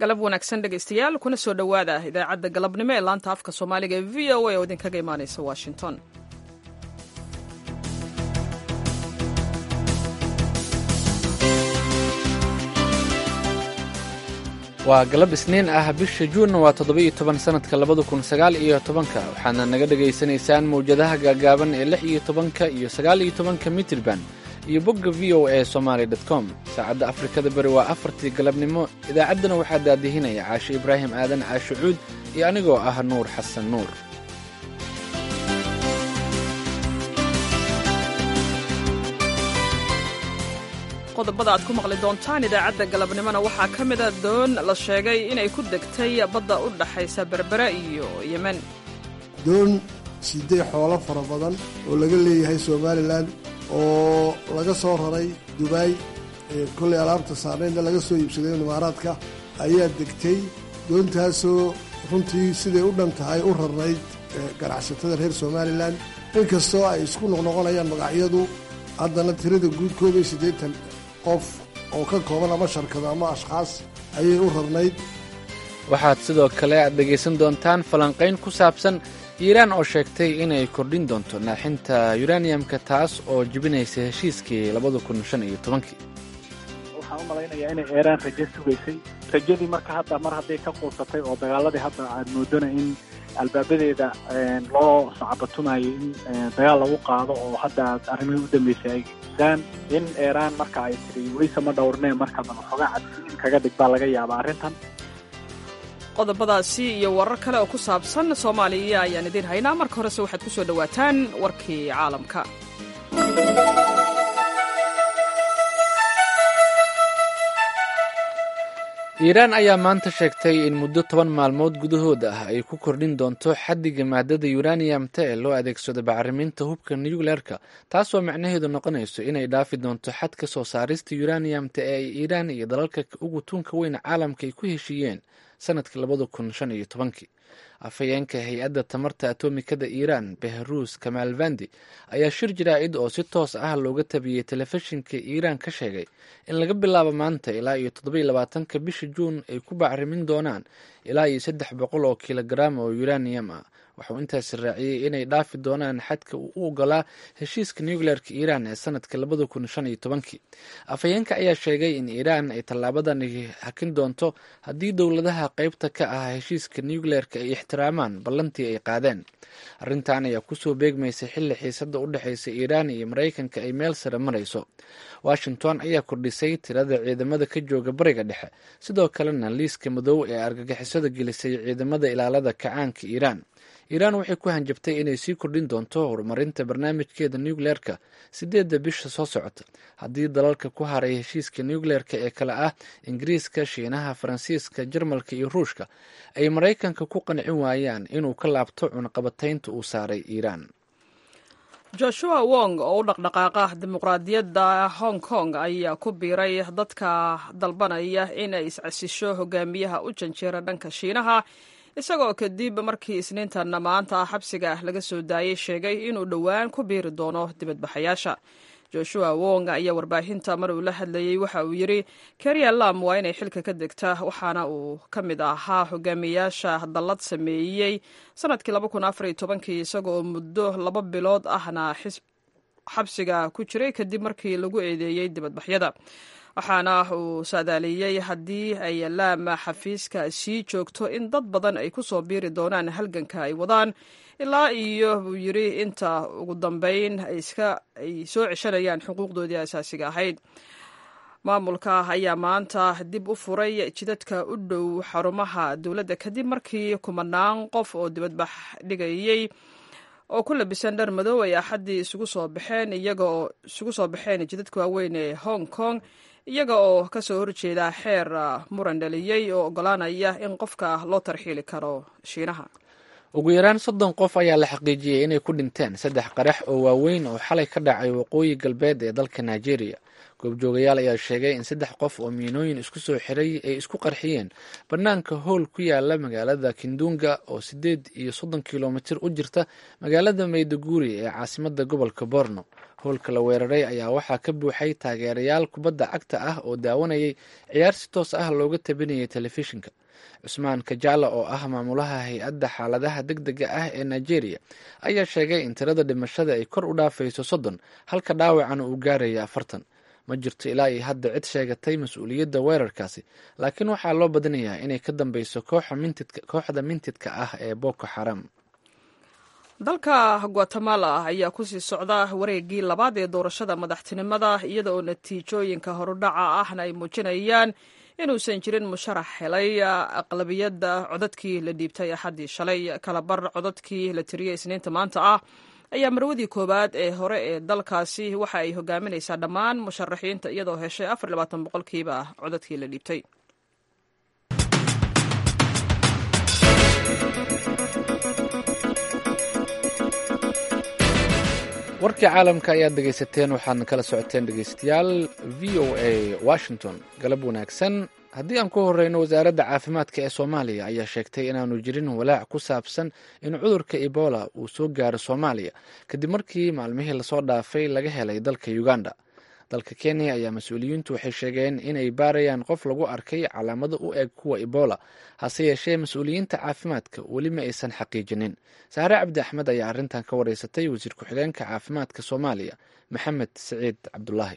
galab wanaagsan dhegaystayaal kuna soo dhowaada idaacadda galabnimo ee laanta afka soomaaliga ee v o a oo idinkaga imaanaysa washington waa galab isniin ah bisha juunna waa toddoba-iyo toban sannadka labada kun sagaal iyo tobanka waxaadna naga dhegaysanaysaan mawjadaha gaagaaban ee lix iyo tobanka iyo sagaal iyo tobanka mitirban iyo bogga v o a somaali dot com saacadda afrikada bari waa afartii galabnimo idaacaddana waxaa daadihinaya caashe ibraahim aadan caashe cuud iyo anigoo ah nuur xasan nuur qodobada aad ku maqli doontaan idaacadda galabnimona waxaa ka mida doon la sheegay inay ku degtay badda u dhaxaysa berbera iyo yemen doon siday xoolo fara badan oo laga leeyahay somalilan oo laga soo raray dubaay kollay alaabta saarnaynna laga soo iibsaday imaaraadka ayaa degtay doontaasoo runtii siday u dhan tahay u rarnayd ganacsatada reer somalilan inkastoo ay isku noqnoqonayaan magacyadu haddana tirada guud koob iyo siddeetan qof oo ka kooban ama sharkado ama ashkhaas ayay u rarnayd waxaad sidoo kale aad dhegaysan doontaan falanqayn ku saabsan iiraan oo sheegtay inay kordhin doonto naaxinta yuraniyamka taas oo jebinaysa heshiiskii labada kun shan iyo tobankii waxaan u malaynayaa inay eeraan rajo sugaysay rajadii marka hadda mar hadday ka quusatay oo dagaaladii hadda aad moodana in albaabadeeda loo sacabatumayay in dagaal lagu qaado oo hadda arrimihii u dambeysay ay daan in eeraan marka ay tiri weyse ma dhowrnee markaban waxoogaa cadsiin kaga dhig baa laga yaabaa arrintan qodobadaasi iyo warar kale oo ku saabsan soomaaliya ayaan idiin haynaa marka horese waxaad ku soo dhowaataan warkii caalamka iiraan ayaa maanta sheegtay in muddo toban maalmood gudahood ah ay ku kordhin doonto xaddiga maadada yuraniyamta ee loo adeegsado bacriminta hubka nucleerka taasoo macnaheedu noqonayso inay dhaafi doonto xadka soo saarista yuraniyamta ee ay iiraan iyo dalalka ugu tuunka weyn caalamka ay ku heshiiyeen sanadkii labada kun shan iyo tobankii afhayeenka hay-adda tamarta atomikada iiraan behrus kamaalvandi ayaa shir jaraa'id oo si toos ah looga tabiyey telefishinka iiraan ka sheegay in laga bilaabo maanta ilaa iyo toddobiyo labaatanka bisha juun ay ku bacrimin doonaan ilaa iyo saddex boqol oo kilogaram oo yuraniyam ah waxuu intaasi raaciyey inay dhaafi doonaan xadka uu u ogolaa heshiiska nucleerka iiraan ee sanadka labada kun shan iyo tobankii afhayeenka ayaa sheegay in iiraan ay tallaabadan hakin doonto haddii dowladaha qeybta ka ah heshiiska nucleerka ay ixtiraamaan ballantii ay qaadeen arrintan ayaa kusoo beegmaysay xilli xiisada u dhexeysa iiraan iyo maraykanka ay meel sare marayso washington ayaa kordhisay tirada ciidamada ka jooga bariga dhexe sidoo kalena liiska madow ee argagixisada gelisay ciidamada ilaalada kacaanka iiraan iiraan waxay ku hanjabtay inay sii kordhin doonto horumarinta barnaamijkeeda nucleerka sideedda bisha soo socota haddii dalalka ku haray heshiiska nucleerka ee kale ah ingiriiska shiinaha faransiiska jarmalka iyo ruushka ay maraykanka ku qancin waayaan inuu ka laabto cunaqabataynta uu saaray iiraan joshua wong oo u dhaqdhaqaaqa dimuqraadiyadda hong kong ayaa ku biiray dadka dalbanaya inay iscasisho hogaamiyaha u janjeera dhanka shiinaha isagoo kadib markii isniintanna maanta xabsiga laga soo daayey sheegay inuu dhowaan ku biiri doono dibadbaxayaasha joshua wong ayaa warbaahinta mar uu la hadlayey waxa uu yidhi keriya lam waa inay xilka ka degta waxaana uu ka mid ahaa hogaamiyayaasha dallad sameeyey sanadkii kii isagoo oo muddo laba bilood ahna xabsiga ku jiray kadib markii lagu eedeeyey dibadbaxyada waxaana uu saadaaliyey haddii ay laama xafiiska sii joogto in dad badan ay ku soo biiri doonaan halganka ay wadaan ilaa iyo buu yidhi inta ugu dambeyn ay soo ceshanayaan xuquuqdoodii asaasiga ahayd maamulka ayaa maanta dib u furay jidadka u dhow xarumaha dowladda kadib markii kumanaan qof oo dibadbax dhigayey oo ku labisan dhar madow ay axaddii isugu soo baxeen iyagaoo isugu soo baxeen jidadka waaweyn ee hong kong iyaga oo ka soo horjeeda xeer muran dhaliyey oo oggolaanaya in qofka loo tarxiili karo shiinaha ugu yaraan soddon qof ayaa la xaqiijiyey inay ku dhinteen saddex qarax oo waaweyn oo xalay ka dhacay waqooyi galbeed ee dalka nigeria goobjoogayaal ayaa sheegay in saddex qof oo miinooyin isku soo xiray ay isku qarxiyeen bannaanka howl ku yaala magaalada kindunga oo siddeed iyo soddon kilomitir u jirta magaalada mayduguri ee caasimada gobolka borno howlka la weeraray ayaa waxaa ka buuxay taageerayaal kubadda cagta ah oo daawanayay ciyaar si toos ah looga tabinayay telefishinka cusmaan kajala oo ah maamulaha hay-adda xaaladaha deg dega ah ee nigeria ayaa sheegay in tirada dhimashada ay kor u dhaafayso soddon halka dhaawacana uu gaaraya afartan ma jirto ilaa iyo hadda cid sheegatay mas-uuliyadda weerarkaasi laakiin waxaa loo badinayaa inay ka dambeyso kooxda mintidka ah ee boko xaram dalka guatemala ayaa kusii socda wareegii labaad ee doorashada madaxtinimada iyada oo natiijooyinka horudhaca ahna ay muujinayaan inuusan jirin musharax helay aqlabiyadda codadkii la dhiibtay axaddii shalay kalabar codadkii la tiriyey isniinta maanta ah ayaa marwadii koowaad ee hore ee dalkaasi waxa ay hogaaminaysaa dhammaan musharaxiinta iyadoo heshay afar labaatan boqolkiiba codadkii la dhiibtay warkii caalamka ayaad dhegaysateen waxaadna kala socoteen dhegaystayaal v o a washington galab wanaagsan haddii aan ku horeyno wasaaradda caafimaadka ee soomaaliya ayaa sheegtay inaanu jirin walaac ku saabsan in cudurka ebola uu soo gaaro soomaaliya kadib markii maalmihii lasoo dhaafay laga helay dalka uganda dalka kenya ayaa mas-uuliyiintu waxay sheegeen inay baarayaan qof lagu arkay calaamado u eg kuwa ebola hase yeeshee mas-uuliyiinta caafimaadka weli ma aysan xaqiijinin saare cabdi axmed ayaa arrintan ka wareysatay wasiir ku-xigeenka caafimaadka soomaaliya maxamed siciid cabdulaahi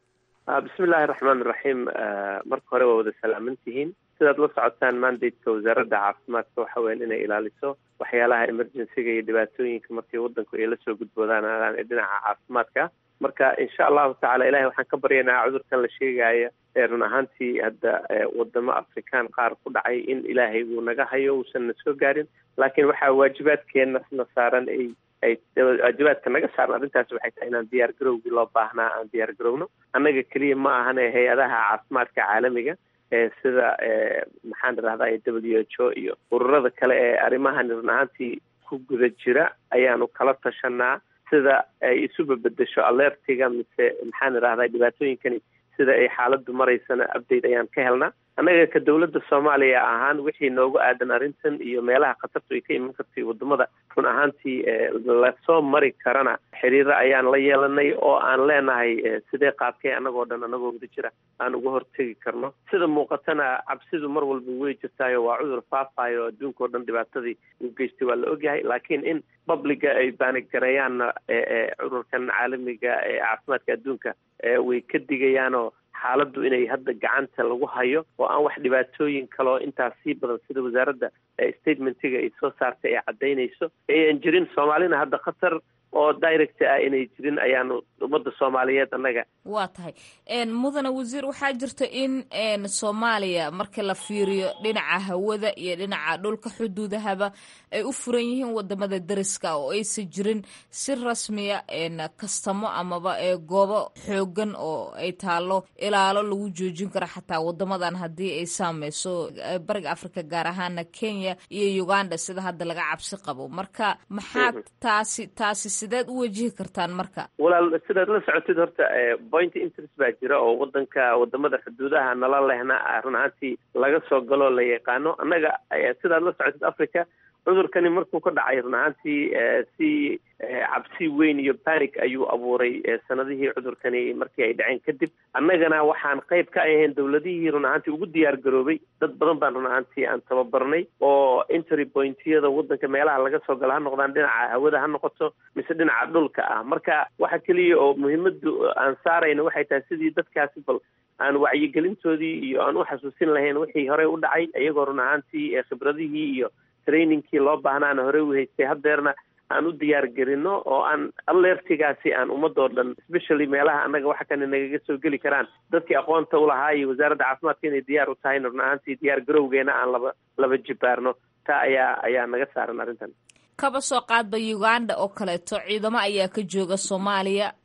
bismi illaahi raxmaan iraxiim marka hore waa wada salaaman tihiin sidaad la socotaan mandateka wasaaradda caafimaadka waxa weyan inay ilaaliso waxyaalaha emergencyga iyo dhibaatooyinka markii wadanku ay lasoo gudboodaan ee dhinaca caafimaadka marka insha allahu tacala ilahay waxaan ka baryaynaa cudurkan la sheegaya ee run ahaantii hadda wadamo afrikaan qaar ku dhacay in ilaahay uu naga hayo uusan na soo gaarin laakiin waxaa waajibaadkeena na saaran ay ay waajibaadka naga saaran arrintaas waxay tahay inaan diyaar garowgii loo baahnaa aan diyaar garowno annaga keliya ma ahane hay-adaha caafimaadka caalamiga ee sida maxaan idhahdaa w h o iyo ururada kale ee arrimahan run ahaantii ku guda jira ayaanu kala tashanaa sida ay isuba bedesho alertiga mise maxaan idhahdaa dhibaatooyinkani sida ay xaaladdu maraysana update ayaan ka helnaa annaga ka dowladda soomaaliya ahaan wixii noogu aadan arrintan iyo meelaha khatartu ay ka iman kartay wadamada run ahaantii lasoo mari karana xiriiro ayaan la yeelanay oo aan leenahay sidee qaabkee annagoo dhan annagoo wada jira aan uga hortegi karno sida muuqatana cabsidu mar walba way jirtaayo waa cudur faafayo adduunka o dhan dhibaatadii uu geystay waa la ogyahay laakiin in publiga ay baaniggareeyaanna cudurkan caalamiga ee caafimaadka adduunka way ka digayaanoo xaaladdu inay hadda gacanta lagu hayo oo aan wax dhibaatooyin kaloo intaas sii badan sida wasaaradda statementiga ay soo saartay ay caddaynayso ayan jirin soomaalina hadda khatar oo direct ah inay jirin ayaanu ummadda soomaaliyeed annaga waa tahay mudane wasiir waxaa jirta in soomaaliya marka la fiiriyo dhinaca hawada iyo dhinaca dhulka xuduudahaba ay u furan yihiin wadamada dariska oo aysan jirin si rasmiya kastamo amaba goobo xoogan oo ay taalo ilaalo lagu joojin karo xataa wadamadan haddii ay saameyso bariga africa gaar ahaana kenya iyo uganda sida hadda laga cabsi qabo marka maxaad taasi taasi sideed u wajihi kartaan marka walaal sidaad la socotid horta point interest baa jira oo wadanka wadamada xuduudaha nala lehna run ahaantii laga soo galoo la yaqaano annaga sidaad la socotid africa cudurkani markuu ka dhacay run ahaantii si cabsi weyn iyo panic ayuu abuuray sanadihii cudurkani markii ay dhaceen kadib annagana waxaan qayb ka ahayn dowladihii run ahaantii ugu diyaar garoobay dad badan baan run ahaantii aan tababarnay oo entry pointyada wadanka meelaha laga soo galo ha noqdaan dhinaca hawada ha noqoto mise dhinaca dhulka ah marka waxa keliya oo muhiimadu aan saarayna waxay tahay sidii dadkaasi bal aan wacyigelintoodii iyo aan u xasuusin lahayn wixii horey u dhacay iyagoo run ahaantii khibradihii iyo trainingkii loo baahnaana horey u haystay haddeerna aan u diyaar gelino oo aan alertigaasi aan ummadoo dhan especially meelaha annaga waxa kane nagaga soo geli karaan dadkii aqoonta ulahaa iyo wasaaradda caafimaadka inay diyaar u tahayna run ahaantii diyaar garowgeena aan laba laba jibaarno taa ayaa ayaa naga saaran arrintan kaba soo qaadba uganda oo kaleeto ciidamo ayaa ka jooga soomaaliya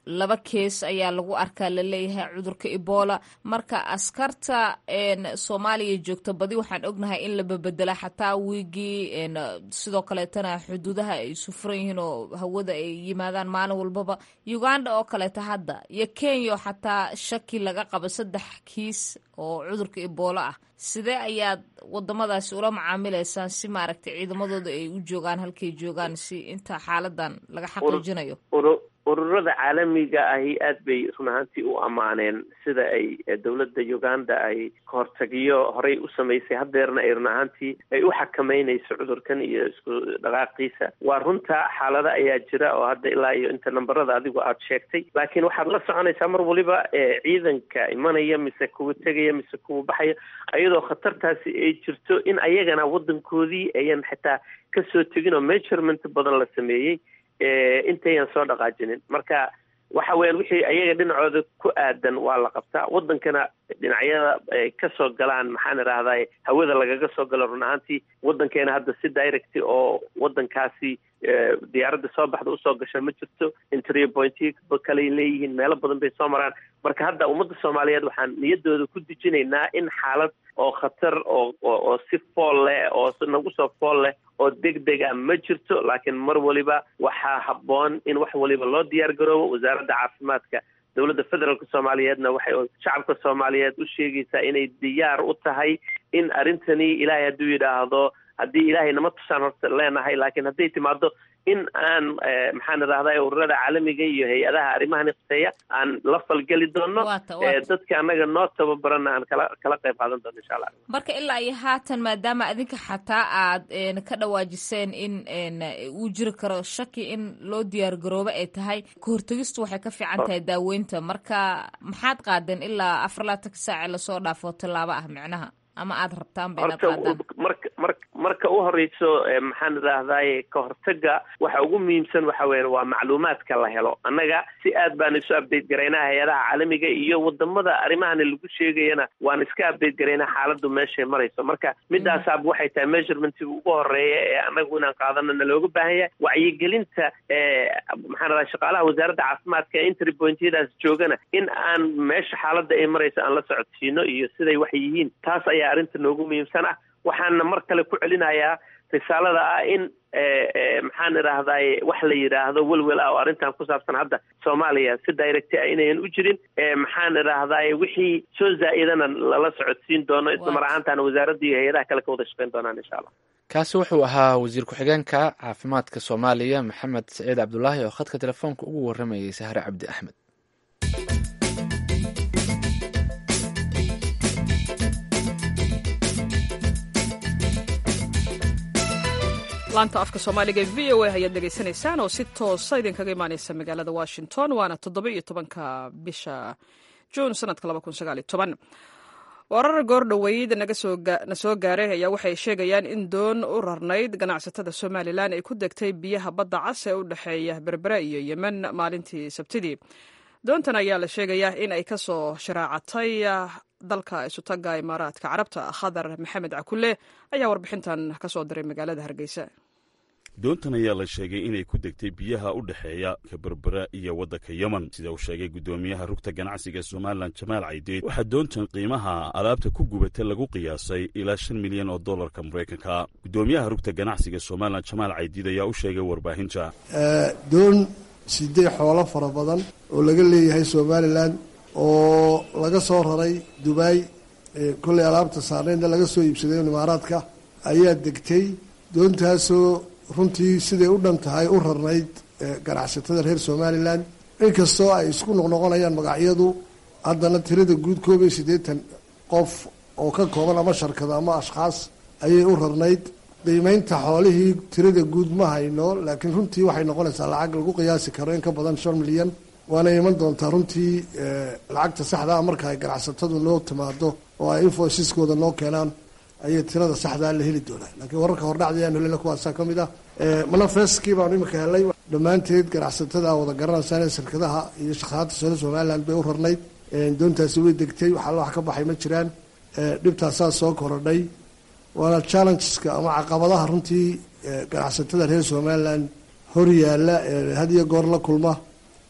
laba kees ayaa lagu arkaa laleeyahay cudurka ebola marka askarta soomaaliya joogta badi waxaan ognahay in la babedela xataa wiigii sidoo kaleetana xuduudaha ay isu furan yihiin oo hawada ay yimaadaan maalin walbaba uganda oo kaleeta hadda iyo kenya oo xataa shaki laga qabo saddex kiis oo cudurka ebola ah sidee ayaad wadamadaasi ula macaamilaysaan si maaragtay ciidamadooda ay u joogaan halkay joogaan si inta xaaladan laga xaqiijinayo ururada caalamiga ahi aad bay run ahaantii u ammaaneen sida ay dowladda uganda ay kahortagiyo horey u samaysay haddeerna ay run ahaantii ay u xakameynayso cudurkan iyo isku dhaqaaqiisa waa runta xaalada ayaa jira oo hadda ilaa iyo inta namberada adigu aada sheegtay laakiin waxaad la soconaysaa mar waliba ciidanka imanaya mise kuwa tegaya mise kuwa baxaya iyadoo khatartaasi ay jirto in ayagana waddankoodii ayan xitaa kasoo tegin oo measurement badan la sameeyey intayan soo dhaqaajinin marka waxa weeyaan wixii ayaga dhinacooda ku aadan waa la qabtaa waddankana dhinacyada ay kasoo galaan maxaan idhahdaa hawada lagaga soo galo run ahaantii waddankeena hadda si direct oo waddankaasi diyaaradda soo baxda usoo gasha ma jirto interview pointy kaley leeyihiin meelo badan bay soo maraan marka hadda ummadda soomaaliyeed waxaan niyadooda ku dejinaynaa in xaalad oo khatar oo oo si fool leh oo nagu soo fool leh oo deg deg a ma jirto laakiin mar waliba waxaa habboon in wax waliba loo diyaar garoobo wasaaradda caafimaadka dowladda federaalka soomaaliyeedna waxay shacabka soomaaliyeed u sheegaysaa inay diyaar u tahay in arrintani ilaahay hadduu yidhaahdo haddii ilaahay nama tusaan horta leenahay laakiin hadday timaado in aan maxaan idhahdaa ururada caalamiga iyo hay-adaha arrimahan iqseeya aan la falgeli doono dadka annaga noo tababarana aan kala kala qayb qaadan doono insha allah marka ilaa iyo haatan maadaama adinka xataa aad ka dhawaajiseen in uu jiri karo shaki in loo diyaar garoobo ay tahay kahortegistu waxay ka fiican tahay daaweynta marka maxaad qaadeen ilaa afar laatanka saace lasoo dhaafo tallaabo ah micnaha ama aada rabtaan ba inaad qaadaan marka mar marka u horeyso maxaan idhaahdaye ka hortaga waxa ugu muhiimsan waxa weya waa macluumaadka la helo annaga si aad baan isu update garaynaa hay-adaha caalamiga iyo wadamada arrimahani lagu sheegayana waan iska update garaynaa xaaladdu meeshay marayso marka midaasaab waxay tahay measurementga ugu horeeya ee annagu inaan qaadano na looga baahan yahay wacyigelinta maxaan idhaha shaqaalaha wasaaradda caafimaadka ee entry pointyadaas joogana in aan meesha xaaladda ay marayso aan la socodsiino iyo siday wax yihiin taas ayaa arrinta noogu muhiimsan ah waxaana mar kale ku celinayaa risaalada ah in maxaan idhaahdaye wax la yidhaahdo welwel ah oo arrintan ku saabsan hadda soomaaliya si direct ah inayan u jirin maxaan idhaahdaye wixii soo zaa'idana lala socodsiin doono isla mar ahaantaana wasaaradda iyo hay-adaha kale ka wada shaqeyn doonaan insha allah kaasi wuxuu ahaa wasiir ku-xigeenka caafimaadka soomaaliya maxamed saciid cabdulaahi oo khadka telefoonka ugu waramayay sahre cabdi axmed laanta afka soomaaliga v o a ayaad dhegaysanaysaan oo si toosa idinkaga imaaneysa magaalada washington waana toddoba iyo tobanka bisha juun sanadka laba kun sagaal iyo toban warar goordhoweyd na soo gaaray ayaa waxay sheegayaan in doon u rarnayd ganacsatada somalilan ay ku degtay biyaha badda cas ee u dhexeeya berbera iyo yemen maalintii sabtidii doontan ayaa la sheegayaa in ay ka soo sharaacatay dalka isutaga imaaraadka carabta khadar maxamed cakule ayaa warbixintan ka soo diray magaalada hargeysa doontan ayaa la sheegay inay ku degtay biyaha u dhexeeya ka berbera iyo waddanka yemen sida uu sheegay guddoomiyaha rugta ganacsiga somalilan jamaal caydeed waxaa doontan qiimaha alaabta ku gubata lagu qiyaasay ilaa shan milyan oo dollarka maraykanka guddoomiyaha rugta ganacsiga somalilan jamaal caydiid ayaa u sheegay warbaahinta doon sidee xoolo fara badan oo laga leeyahay somalilan oo laga soo raray dubai kolley alaabta saarneynna laga soo iibsaday imaaraadka ayaa degtay doontaasoo runtii siday u dhan tahay u rarnayd ganacsatada reer somalilan inkastoo ay isku noqnoqonayaan magacyadu haddana tirada guud koob iyo siddeetan qof oo ka kooban ama sharkado ama ashkhaas ayay u rarnayd qiimeynta xoolihii tirada guud ma hayno laakiin runtii waxay noqonaysaa lacag lagu qiyaasi karo in ka badan shan milyan waana iman doontaa runtii lacagta saxdaa marka ay ganacsatadu noo timaado oo ay infoysiskooda noo keenaan ayay tirada saxdaa la heli doonaa laakiin wararka hordhacda ayaan helina kuwaasaa ka mid ah manafeskii baanu imika helay dhammaanteed ganacsatada wada garanaysaan ee shirkadaha iyo shaqaalaadta sole somaliland bay u rarnayd doontaasi way degtay wax alla wax ka baxay ma jiraan dhibtaasaa soo korodhay waana challengeska ama caqabadaha runtii ganacsatada reer somaliland hor yaalla ee had iyo goor la kulma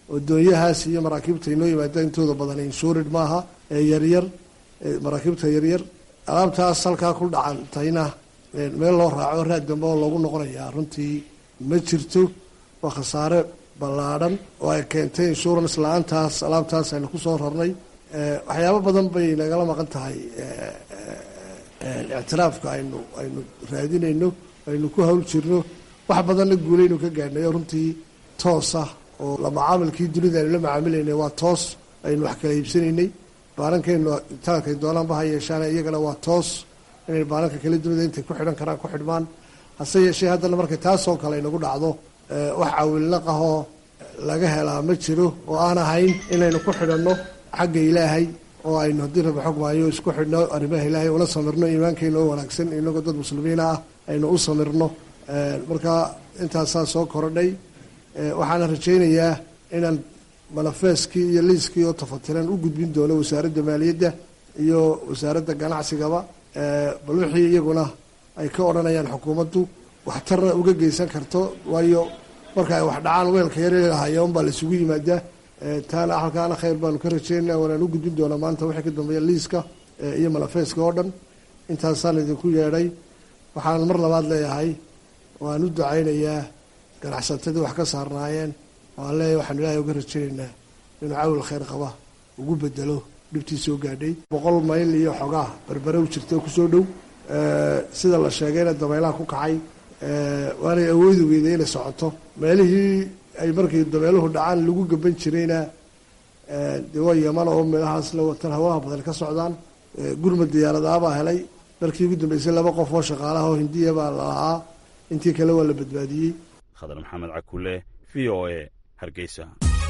oo doonyahaas iyo maraakiibta inoo yimaada intooda badan inshurid maaha ee yaryar maraakiibta yaryar alaabtaas halkaa ku dhacantayna meel loo raaco raad dambe oo loogu noqonayaa runtii ma jirto waa khasaare ballaadhan oo ay keentay insurance la-aantaas alaabtaas aynu kusoo rarnay waxyaabo badan bay nagala maqan tahay ictiraafka aynu aynu raadinayno aynu ku hawl jirno wax badanna guulaynu ka gaadhnay oo runtii toosa oo la macaamilkii dunida aynu la macaamilaynay waa toos aynu wax kala iibsanaynay baarankaynu itaalkay doonaanba ha yeeshaan iyagana waa toos inay baaranka kala dunida intay ku xidhan karaan ku xidhmaan hase yeeshee haddana markay taasoo kale inagu dhacdo wax caawilnaqahoo laga helaa ma jiro oo aan ahayn inaynu ku xidhanno xagga ilaahay oo aynu haddii raba xog maayo isku xidhno arrimaha ilaahay una samirno iimaankeena oo wanaagsan inagoo dad muslimiina ah aynu u samirno marka intaasaa soo korodhay waxaana rajaynayaa inaan manafeeskii iyo liiskii oo tafatiran u gudbin doono wasaaradda maaliyadda iyo wasaaradda ganacsigaba bal wixii iyaguna ay ka odhanayaan xukuumaddu waxtarna uga geysan karto waayo marka ay wax dhacaan weelka yarlahaaya unbaa la isugu yimaadaa taana halkaana khayr baanu ka rajaynaa waanaan u gudbin doonaa maanta wixii ka dambeeya liiska iyo manafeeska oo dhan intaasaan idinku yeedhay waxaan mar labaad leeyahay waan u ducaynayaa ganacsatadii wax ka saarnaayeen waan leeyahay waxaanu ilaahay uga rajaynaynaa inuu cawil khayr qaba ugu bedelo dhibtii soo gaadhay boqol mayl iyo xogaa berbere u jirta kusoo dhow sida la sheegayna dabeelaha ku kacay waanay awoodi weyday inay socoto meelihii ay markii dabeeluhu dhacaan lagu gaban jirayna dee waa yaman oo meelahaas la watan hawaha badan ka socdaan gurmad diyaaradaabaa helay markii ugu dambeysay laba qof oo shaqaalaha oo hindiya baa lalahaa intii kale waa la badbaadiyey khadar maxamed cakule v o a hargeysa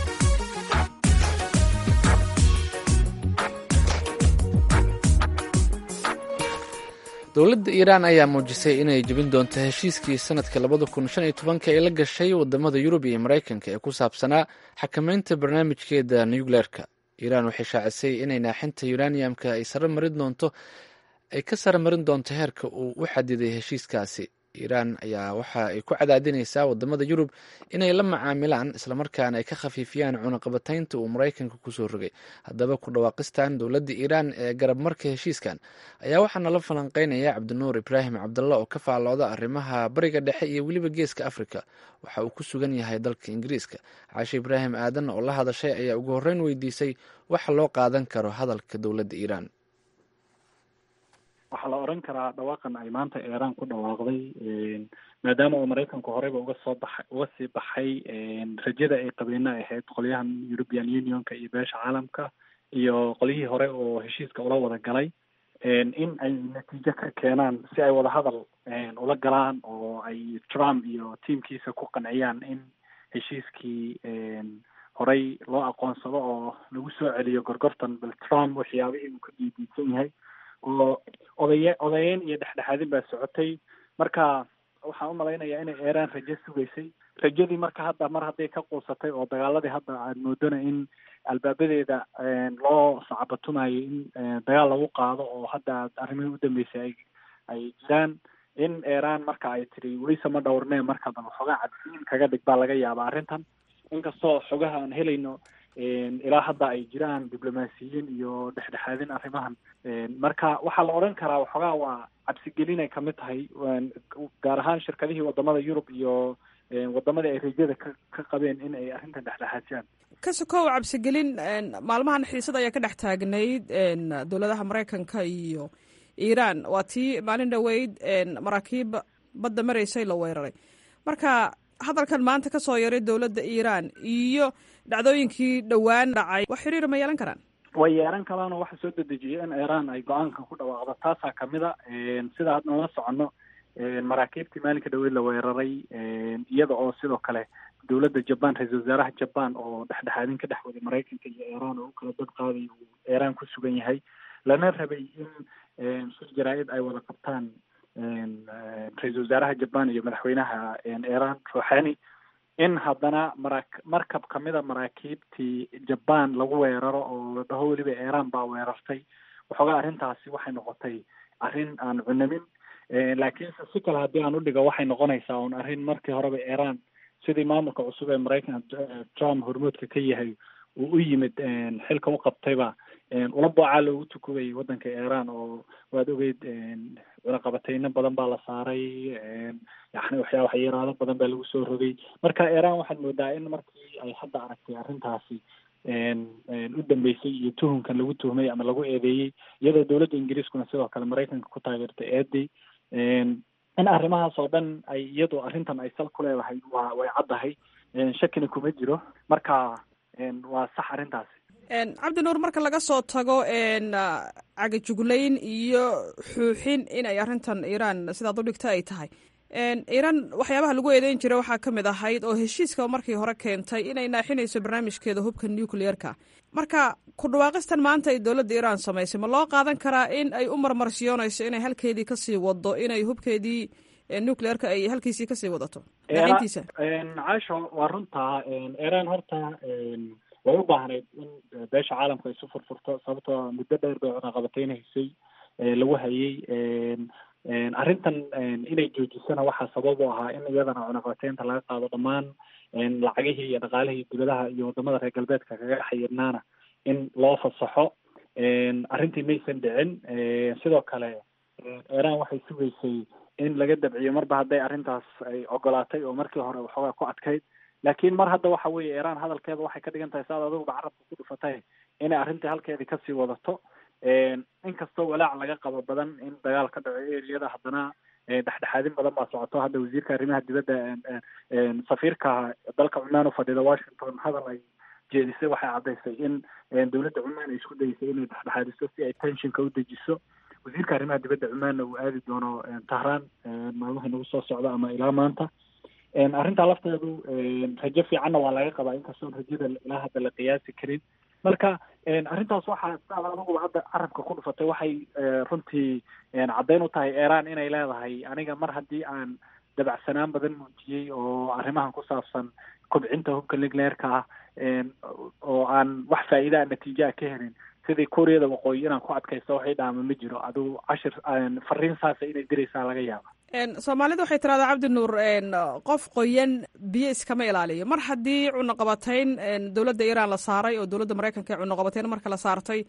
dowladda iiraan ayaa muujisay inay jebin doonto heshiiskii sanadka labada kun shan iyo tobanka ee la gashay wadamada yurub iyo maraykanka ee ku saabsanaa xakameynta barnaamijkeeda nucleerka iiraan waxay shaacisay inay naaxinta uraniumka ay sare marin doonto ay ka sare marin doonto heerka uu u xadiday heshiiskaasi iiraan ayaa waxa ay ku cadaadinaysaa wadamada yurub inay la macaamilaan islamarkaana ay ka khafiifiyaan cunaqabataynta uu maraykanka kusoo rogay haddaba ku dhawaaqistan dowladda iiraan ee garab marka heshiiskan ayaa waxaa nala falanqeynaya cabdinuur ibraahim cabdalla oo ka faallooda arrimaha bariga dhexe iyo weliba geeska afrika waxa uu ku sugan yahay dalka ingiriiska caashe ibraahim aadan oo la hadashay ayaa ugu horreyn weydiisay waxa loo qaadan karo hadalka dowladda iiraan waxaa la oran karaa dhawaaqan ay maanta iiraan ku dhawaaqday maadaama uu maraykanku horeyba uga soo baxay uga sii baxay rajada ay qabeena ahayd qolyahan european unionka iyo beesha caalamka iyo qolyihii hore oo heshiiska ula wada galay in ay natiijo ka keenaan si ay wadahadal ula galaan oo ay trump iyo tiamkiisa ku qanciyaan in heshiiskii horey loo aqoonsado oo lagu soo celiyo gorgortan bal trump waxyaabihii uu ka diidiidsan yahay oo odaye odayeyn iyo dhexdhexaadin baa socotay marka waxaan umalaynayaa inay iiraan rajo sugaysay rajadii marka hadda mar hadday ka quusatay oo dagaaladii hadda aad moodana in albaabadeeda loo sacabatumayo in dagaal lagu qaado oo hadda arrimihii u dambeysay ay ay jiraan in iiraan marka ay tiri weyse ma dhowrnee marka bal waxoogaa cadsiin kaga dhig baa laga yaabaa arrintan inkastoo xogaha aan helayno ilaa hadda ay jiraan diblomaasiyiin iyo dhexdhexaadin arrimahan marka waxaa la odhan karaa waxoogaa waa cabsigelinay kamid tahay gaar ahaan shirkadihii wadamada yurub iyo wadamadii ay rajada ka ka qabeen in ay arrintan dhexdhexaadiyaan ka sokow cabsigelin maalmahan xiisad ayaa ka dhex taagnayd dowladaha maraykanka iyo iiraan waa tii maalin dhoweyd maraakiib badda maraysay la weeraray marka hadalkan maanta ka soo yaray dowladda iiraan iyo dhacdooyinkii dhowaan dhacay wax xiriira ma yeelan karaan way yeelan karaanoo waxa soo dedejiyay in iiraan ay go-aanka ku dhawaaqdo taasaa kamid a sida had noola soconno maraakiibtii maalinka dhaweyd la weeraray iyada oo sidoo kale dowladda jaban ra-iisul wasaaraha jaban oo dhexdhexaadin ka dhex waday maraykanka iyo iiraan oo u kala dad qaaday uu iiraan ku sugan yahay lana rabay in shir jaraa-id ay wada qabtaan ra-iisul wasaaraha jaban iyo madaxweynaha iiraan ruuxani in haddana mara markab kamida maraakiibtii jaban lagu weeraro oo dhaho weliba iiraan baa weerartay waxoogaa arrintaasi waxay noqotay arrin aan cunamin laakiinse si kale haddii aan udhigo waxay noqonaysaa un arrin markii horeba iiraan sidii maamulka cusub ee maraykanka trump hormoodka ka yahay uu u yimid xilka u qabtayba ula boocaa loogu tukubayay waddanka iran oo waad ogeyd cunaqabateyno badan baa la saaray yani waxyaa waxyaraado badan baa lagu soo rogay marka iran waxaad moodaa in markii ay hadda aragtay arrintaasi u dambeysay iyo tuhunkan lagu tuhmay ama lagu eedeeyey iyadoo dowladda ingiriiskuna sidoo kale maraykanka ku taageertay eeday in arrimahaas oo dhan ay iyadu arrintan ay sal ku leedahay waa way caddahay shakina kuma jiro marka waa sax arrintaasi cabdi nuur marka laga soo tago cagajuglayn iyo xuuxin inay arrintan iiraan sidaad u dhigta ay tahay iiraan waxyaabaha lagu eedeyn jiray waxaa ka mid ahayd oo heshiiska markii hore keentay inay naaxinayso barnaamijkeeda hubka nucleer-ka marka ku dhawaaqistan maanta ay dowladda iiraan samaysay ma loo qaadan karaa in ay u marmarsiyoonayso inay halkeedii kasii wado inay hubkeedii nucleer-ka ay halkiisii kasii wadato naaxintiisa caasho waa runtaa iiraan horta way u baahnayd in beesha caalamka isu furfurto sababtoo muddo dheer bay cunaqabateynahaysay lagu hayay arrintan inay joojisana waxaa sabab u ahaa in iyadana cunaqabateynta laga qaado dhammaan lacagihii iyo dhaqaalihii dibadaha iyo wadamada reer galbeedka kaga xayirnaana in loo fasaxo arrintii maysan dhicin sidoo kale iran waxay sugaysay in laga dabciyo marba hadday arrintaas ay ogolaatay oo markii hore waxoogaa ku adkayd laakiin mar hadda waxa weeye iran hadalkeeda waxay ka dhigan tahay saad adiguba carabka ku dhufatay inay arrintii halkeedii kasii wadato inkastoo walaac laga qabo badan in dagaal ka dhaco eriyada haddana dhexdhexaadin badan baa socoto hadda wasiirka arrimaha dibadda safiirka dalka cumaan ufadhida washington hadal ay jeedisay waxay caddaysay in dowladda cumaan ay isku dayeysay inay dhexdhexaadiso si ay tensionka u dejiso wasiirka arrimaha dibadda cumaanna uu aadi doono tahraan maalmaha nagu soo socda ama ilaa maanta arrintaa lafteedu rajo fiicanna waa laga qabaa inkastoon rajada ilaa hadda la qiyaasi karin marka arrintaas waxaa sidaad adiguba hadda carabka ku dhufatay waxay runtii caddayn u tahay iran inay leedahay aniga mar haddii aan dabacsanaan badan muujiyey oo arrimahan ku saabsan kobcinta hubka nucleerka ah oo aan wax faa'iidaa natiijoa ka helin sidii kuuriyada waqooyi inaan ku adkaysto waxay dhaama ma jiro adigu cashir fariin saasa inay diraysaa laga yaaba soomaalida waxay tiraahdaa cabdi nuur qof qoyan biyo iskama ilaaliyo mar haddii cunaqabatayn dowladda iiraan la saaray oo dowladda maraykanka ee cunaqabatayn marka la saartay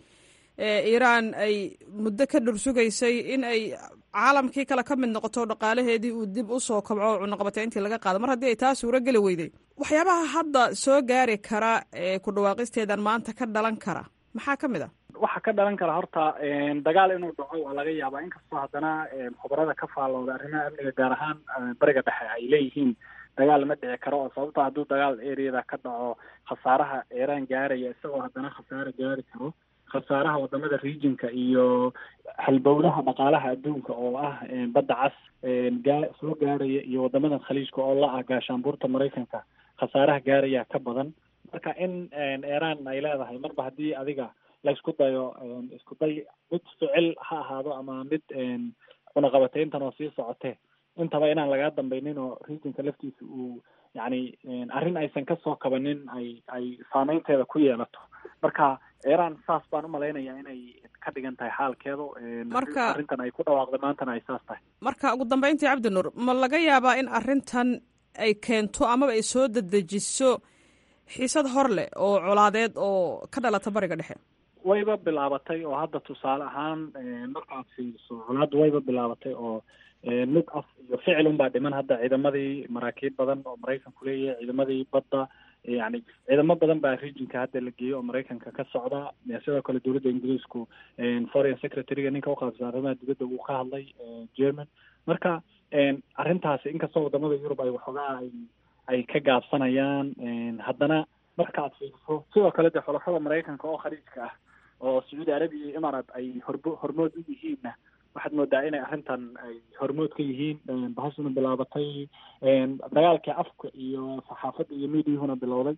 iiraan ay muddo ka dhursugaysay in ay caalamkii kale ka mid noqoto dhaqaalaheedii uu dib usoo kobco oo cunaqabatayntii laga qaado mar haddii ay taa suuro geli weyday waxyaabaha hadda soo gaari kara ee ku dhawaaqisteedan maanta ka dhalan kara maxaa ka mid a waxaa ka dhalan kara horta dagaal inuu dhaco waa laga yaabaa inkastoo haddana khubarada ka faallooda arrimaha amniga gaar ahaan bariga dhexe ay leeyihiin dagaal ma dhici karo oo sababto hadduu dagaal areada ka dhaco khasaaraha iiraan gaaraya isagoo haddana khasaare gaari karo khasaaraha wadamada regionka iyo halbowlaha dhaqaalaha adduunka oo ah badda cas gaa soo gaaraya iyo wadamadan khaliijka oo la ah gaashaanbuurta maraykanka khasaaraha gaaraya ka badan marka in iiraan ay leedahay marba haddii adiga la isku dayo isku day mid ficil ha ahaado ama mid cunaqabateyntan oo sii socote intaba inaan lagaa dambaynin oo regionka laftiisa uu yacni arrin aysan kasoo kabanin ay ay saameynteeda ku yeelato marka iiraan saas baan umalaynaya inay ka dhigan tahay xaalkeedu marka arrintan ay ku dhawaaqday maantana ay saas tahay marka ugu dambeyntii cabdi nuur ma laga yaabaa in arrintan ay keento amaba ay soo dedejiso xiisad hor leh oo colaadeed oo ka dhalata bariga dhexe wayba bilaabatay oo hadda tusaale ahaan markaad fiiriso colaadda wayba bilaabatay oo mid af iyo ficil unbaa dhiman hadda ciidamadii maraakiib badan oo maraykanku leeyahay ciidamadii badda yani ciidamo badan baa regionka hadda la geeyey oo maraykanka ka socda sidoo kale dowladda ingiriisku foreign secretary-ga ninka uqaabsan arrimaha dibadda uu ka hadlay german marka arrintaasi inkastoo wadamada yurub ay waxoogaa ay ay ka gaabsanayaan haddana markaad fiiriso sidoo kale dee xulafada maraykanka oo khaliijka ah oo sacuudi arabiya iyo imaaraat ay horbo hormood u yihiinna waxaad moodaa inay arrintan ay hormood ka yihiin bahashuna bilaabatay dagaalkii afka iyo saxaafadda iyo mediahuna bilowday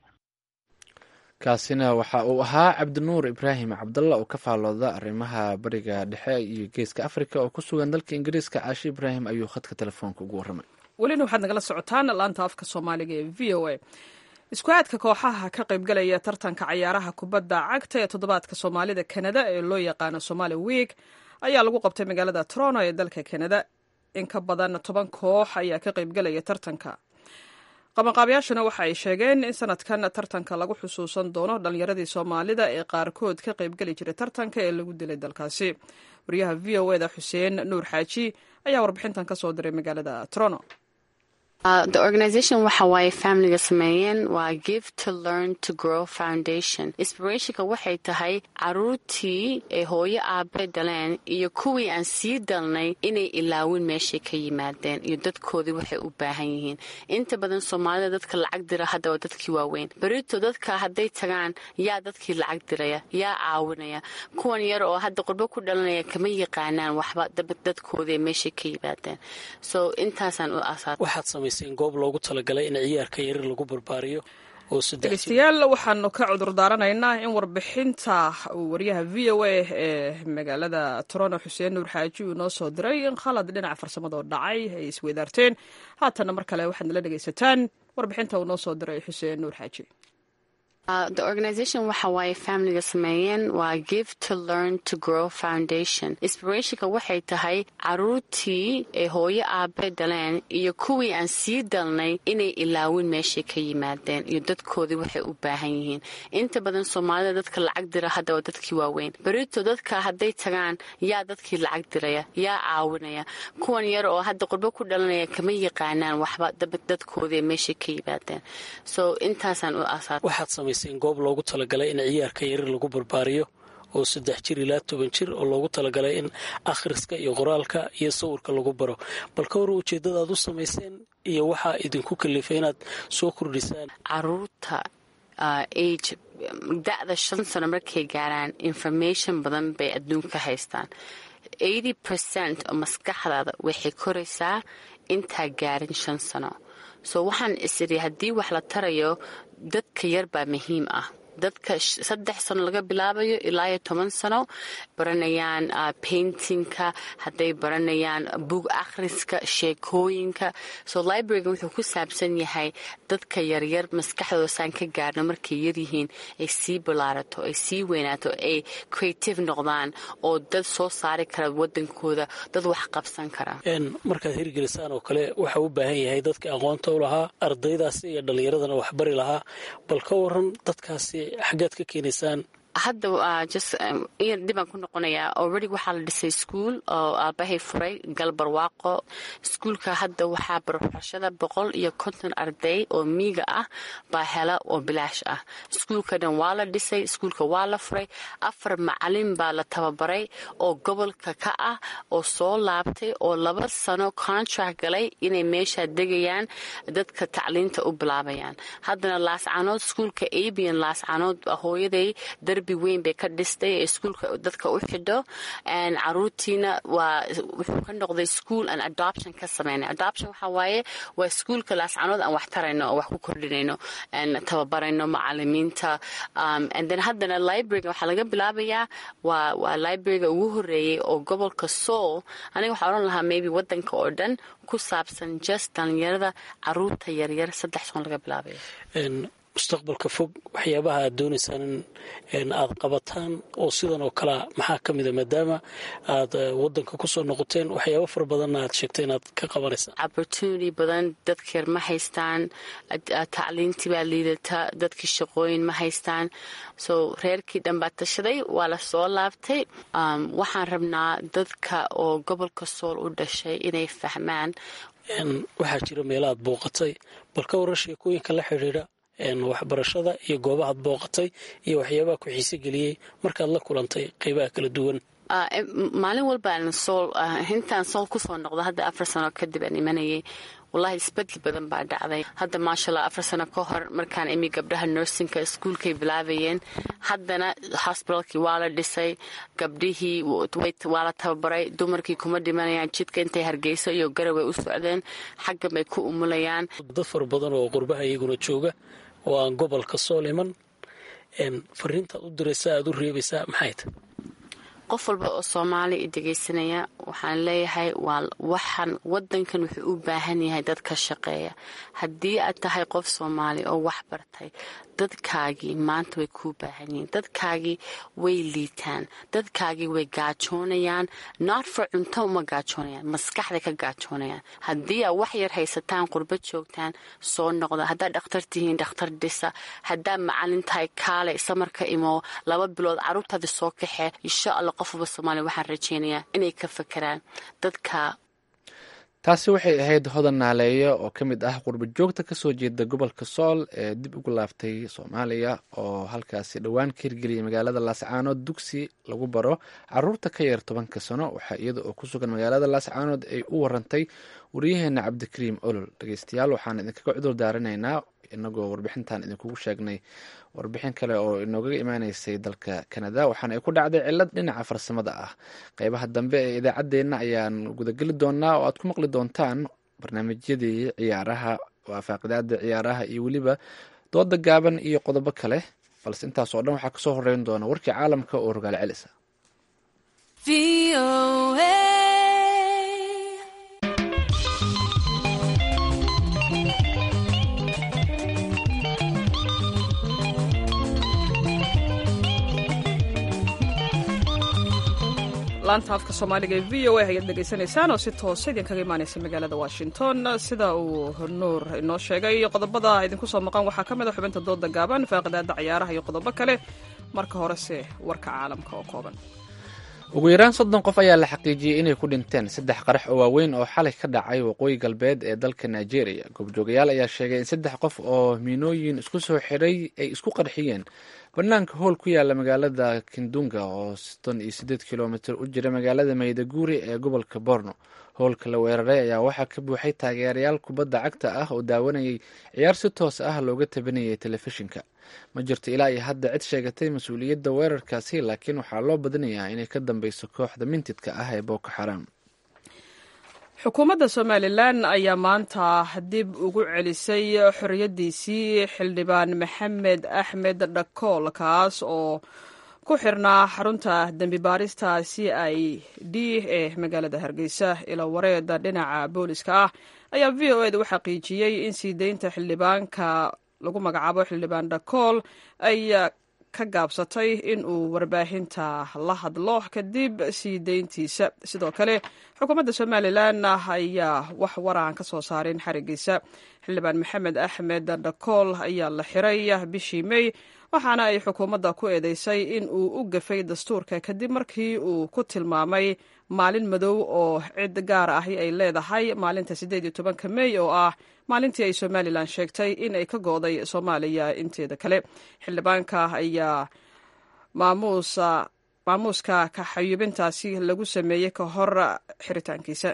kaasina waxa uu ahaa cabdinuur ibraahim cabdalla oo ka faallooda arrimaha bariga dhexe iyo geeska africa oo ku sugan dalka ingiriiska caashi ibraahim ayuu khadka telefoonka ugu warramay welina waxaad nagala socotaan laanta afka soomaaliga ee v o a isku aadka kooxaha ka qaybgalaya tartanka cayaaraha kubadda cagta ee toddobaadka soomaalida kanada ee loo yaqaano somaali week ayaa lagu qabtay magaalada toronto ee dalka kanada in ka badan toban koox ayaa ka qaybgalaya tartanka qabanqaabayaashuna waxa ay sheegeen in sanadkan tartanka lagu xusuusan doono dhallinyaradii soomaalida ee qaarkood ka qaybgeli jiray tartanka ee lagu dilay dalkaasi wariyaha v o eda xuseen nuur xaaji ayaa warbixintan ka soo diray magaalada trono the organization waxa waaye familiga sameeyeen waa give to learn to grow foundation inspirationka waxay tahay caruurtii ee hooyo aabe dhaleen iyo kuwii aan sii dalnay inay ilaawin meeshay ka yimaadeen iyo dadkoodii waxay u baahan yihiin inta badan soomaalida dadka lacag dira hadda waa dadkii waaweyn berito dadka hadday tagaan yaa dadkii lacag diraya yaa caawinaya kuwan yar oo hadda qurbo ku dhalanaya kama yaqaanaan waxba dadkoodii meeshay ka yimaadeen so intaasaan u asaa goob loogu talagalay in ciyaarka yarir lagu barbaariyo dhegeystayaal waxaanu ka cudur daaranaynaa in warbixinta uu wariyaha v o a ee magaalada toronto xuseen nuur xaaji uu noo soo diray in khalad dhinaca farsamadoo dhacay ay isweydaarteen haatanna mar kale waxaad nala dhegeysataan warbixinta uu noo soo diray xuseen nuur xaaji the organization waxa waaye familiga sameeyeen waa give to learn to grow foundation inspirationka waxay tahay caruurtii ee hooyo aabe dhaleen iyo kuwii aan sii dalnay inay ilaawin meeshay ka yimaadeen iyo dadkoodii waxay u baahan yihiin inta badan soomaalida dadka lacag dira hadda waa dadkii waaweyn berito dadka hadday tagaan yaa dadkii lacag diraya yaa caawinaya kuwan yar oo hadda qurbo ku dhalanaya kama yaqaanaan waxba dadkoodii meeshay ka yimaadeen so intaasaan u asaa goob loogu talagalay in ciyaarka yarir lagu barbaariyo oo saddex jir ilaa toban jir oo loogu talagalay in akhriska iyo qoraalka iyo sawirka lagu baro bal ka hor ujeeddada aad u samayseen iyo waxaa idinku kalifay inaad soo kordhisaan caruurta age da-da shan sano markay gaaraan information badan bay adduunka haystaan eighty percent oo maskaxdaada waxay koraysaa intaa gaarin shan sano so waxaan isiri haddii wax la tarayo dadka yar baa muhiim ah dadka saddex sano laga bilaabayo ilaa iyo toban sano baranayaan paintingka hadday baranayaan bug akhriska sheekooyinka so libraryga wuxuu ku saabsan yahay dadka yaryar maskaxdooda saan ka gaarno markay yaryihiin ay sii bilaarato ay sii weynaato ay creative noqdaan oo dad soo saari kara wadankooda dad wax qabsan kara markaad hirgelisaan oo kale waxaa u baahan yahay dadka aqoonta u lahaa ardaydaasi iyo dhallinyaradana waxbari lahaa bal ka waran dadkaasi xaggaad ka keenaysaan hadda dibaan ku noqonayaa already waxaa la dhisay iskuol oo aabahay furay galbarwaaqo iskuulka hadda waxaa barbarashada boqol iyo konton arday oo miiga ah baa hela oo bilaash ah iskuulka dhan waa la dhisay iskuulka waa la furay afar macalin baa la tababaray oo gobolka ka ah oo soo laabtay oo laba sano contract galay inay meeshaa degayaan dadka tacliinta u bilaabayaan haddana laascanood iskuulka abian laascanood hooyaday darbi weyn bay ka dhistay ee iskuulka dadka u xidho caruurtiina waa wuxuu ka noqday school an adoption ka sameynay adoption waxaa waaye waa iskuulka laascanood aan wax tarayno oo wax ku kordhinayno tababarayno macalimiinta then haddana libraryga waxaa laga bilaabayaa waa waa libraryga ugu horeeyey oo gobolka soul aniga waxaa odhan lahaa maybe wadanka oo dhan ku saabsan just dhalinyarada caruurta yaryar saddex son laga bilaabayo mustaqbalka fog waxyaabaha aad doonaysaan in aad qabataan oo sidan oo kalea maxaa ka mida maadaama aad wadanka kusoo noqoteen waxyaaba fara badanna aad sheegtay inaad ka qabanaysaan opportunity badan dadka yar ma haystaan tacliintii baa liidata dadkii shaqooyin ma haystaan so reerkii dhan baa tashaday waa la soo laabtay waxaan rabnaa dadka oo gobolka sool u dhashay inay fahmaan waxaa jira meela aad booqatay bal ka waran sheekooyinka la xidhiidha waxbarashada iyo goobahaad booqatay iyo waxyaabaha ku xiise geliyey markaad la kulantay qeybaha kala duwan maalin walbaan sool intaan sool kusoo noqdo hadda afar sano kadib aan imanayay wallahi isbedel badan baa dhacday hadda maashaalla afar sano ka hor markaan imi gabdhaha nursingka iskuulkay bilaabayeen haddana hosbitalkii waa la dhisay gabdhihii waa la tababaray dumarkii kuma dhimanayaan jidka intay hargeyso iyo garaway u socdeen xaggan bay ku umulayaan dad fara badan oo qurbaha iyaguna jooga oo aan gobolka sool iman fariintaad u diraysaa aad u reebaysaa maxay tahy qof walba oo soomaali i dhegaysanaya waxaan leeyahay waa waxaan wadankan wuxuu u baahan yahay dad ka shaqeeya haddii aad tahay qof soomaali oo wax bartay dadkaagii maanta way kuu baahan yihiin dadkaagii way liitaan dadkaagii way gaajoonayaan not for cunto uma gaajoonayaan maskaxday ka gaajoonayaan haddii aa wax yar haysataan qurba joogtaan soo noqda haddaad dhakhtar tihiin dhakhtar dhisa haddaad macalin tahay kaale samarka imo laba bilood caruurtaada soo kaxee insha allah qofwaba soomaaliya waxaan rajeynayaa inay ka fakeraan dadka taasi waxay ahayd hodan naaleeyo oo ka mid ah qurba joogta kasoo jeeda gobolka sool ee dib ugu laaftay soomaaliya oo halkaasi dhowaan ka hirgeliyay magaalada laascaanood dugsi lagu baro caruurta ka yar tobanka sano waxaa iyada oo ku sugan magaalada laascaanood ay u warantay wariyaheena cabdikariim olol dhegeystayaal waxaan idinkaga cudur daarinaynaa inagoo warbixintan idinkugu sheegnay warbixin kale oo inoogaga imaaneysay dalka kanada waxaana ay ku dhacday cilad dhinaca farsamada ah qeybaha dambe ee idaacaddeenna ayaan gudageli doonaa oo aad ku maqli doontaan barnaamijyadii ciyaaraha waafaaqidaada ciyaaraha iyo weliba dooda gaaban iyo qodobo kale balse intaas oo dhan waxaa kasoo horeyn doona warkii caalamka oo rogaal celisa laanta afka soomaaliga ee v o a ayaad dhegaysanaysaan oo si toosa idinkaga imaanaysa magaalada washington sida uu nuur inoo sheegay qodobada idinku soo maqan waxaa ka mid a xubinta dooda gaaban faaqidaada ciyaaraha iyo qodobo kale marka horese warka caalamka oo kooban ugu yaraan soddon qof ayaa la xaqiijiyey inay ku dhinteen saddex qarax oo waaweyn oo xalay ka dhacay waqooyi galbeed ee dalka nigeria goobjoogayaal ayaa sheegay in saddex qof oo miinooyin isku soo xidhay ay isku qarxiyeen banaanka hool ku yaala magaalada kindunga oo soddon iyo siddeed kilomitir u jira magaalada maydaguri ee gobolka borno howlka la weeraray ayaa waxaa ka buuxay taageerayaal kubadda cagta ah oo daawanayay ciyaar si toos ah looga tabanayay telefishinka ma jirto ilaa iyo hadda cid sheegatay mas-uuliyadda weerarkaasi laakiin waxaa loo badinayaa inay ka dambeyso kooxda mintidka ah ee boko xaram xukuumadda somalilan ayaa maanta dib ugu celisay xorriyaddiisii xildhibaan maxamed axmed dhakool kaas oo ku xirnaa xarunta dembi baarista c i d ee magaalada hargeysa ilo wareeda dhinaca booliska ah ayaa v o eda u xaqiijiyey in sii deynta xildhibaanka lagu magacaabo xildhibaan dhakool ay ka gaabsatay in uu warbaahinta la hadlo kadib sii deyntiisa sidoo kale xukuumadda somalilan ayaa wax waraan ka soo saarin xarigiisa xildhibaan maxamed axmed dhakool ayaa la xiray bishii mey waxaana ay xukuumadda ku eedeysay in uu u gafay dastuurka kadib markii uu ku tilmaamay maalin madow oo cid gaar ahi ay leedahay maalinta siddeed iyo tobanka mey oo ah maalintii ay somalilan sheegtay in ay ka go'day soomaaliya inteeda kale xildhibaanka ayaa maamuusa maamuuska kaxayubintaasi lagu sameeyey ka hor xiritaankiisa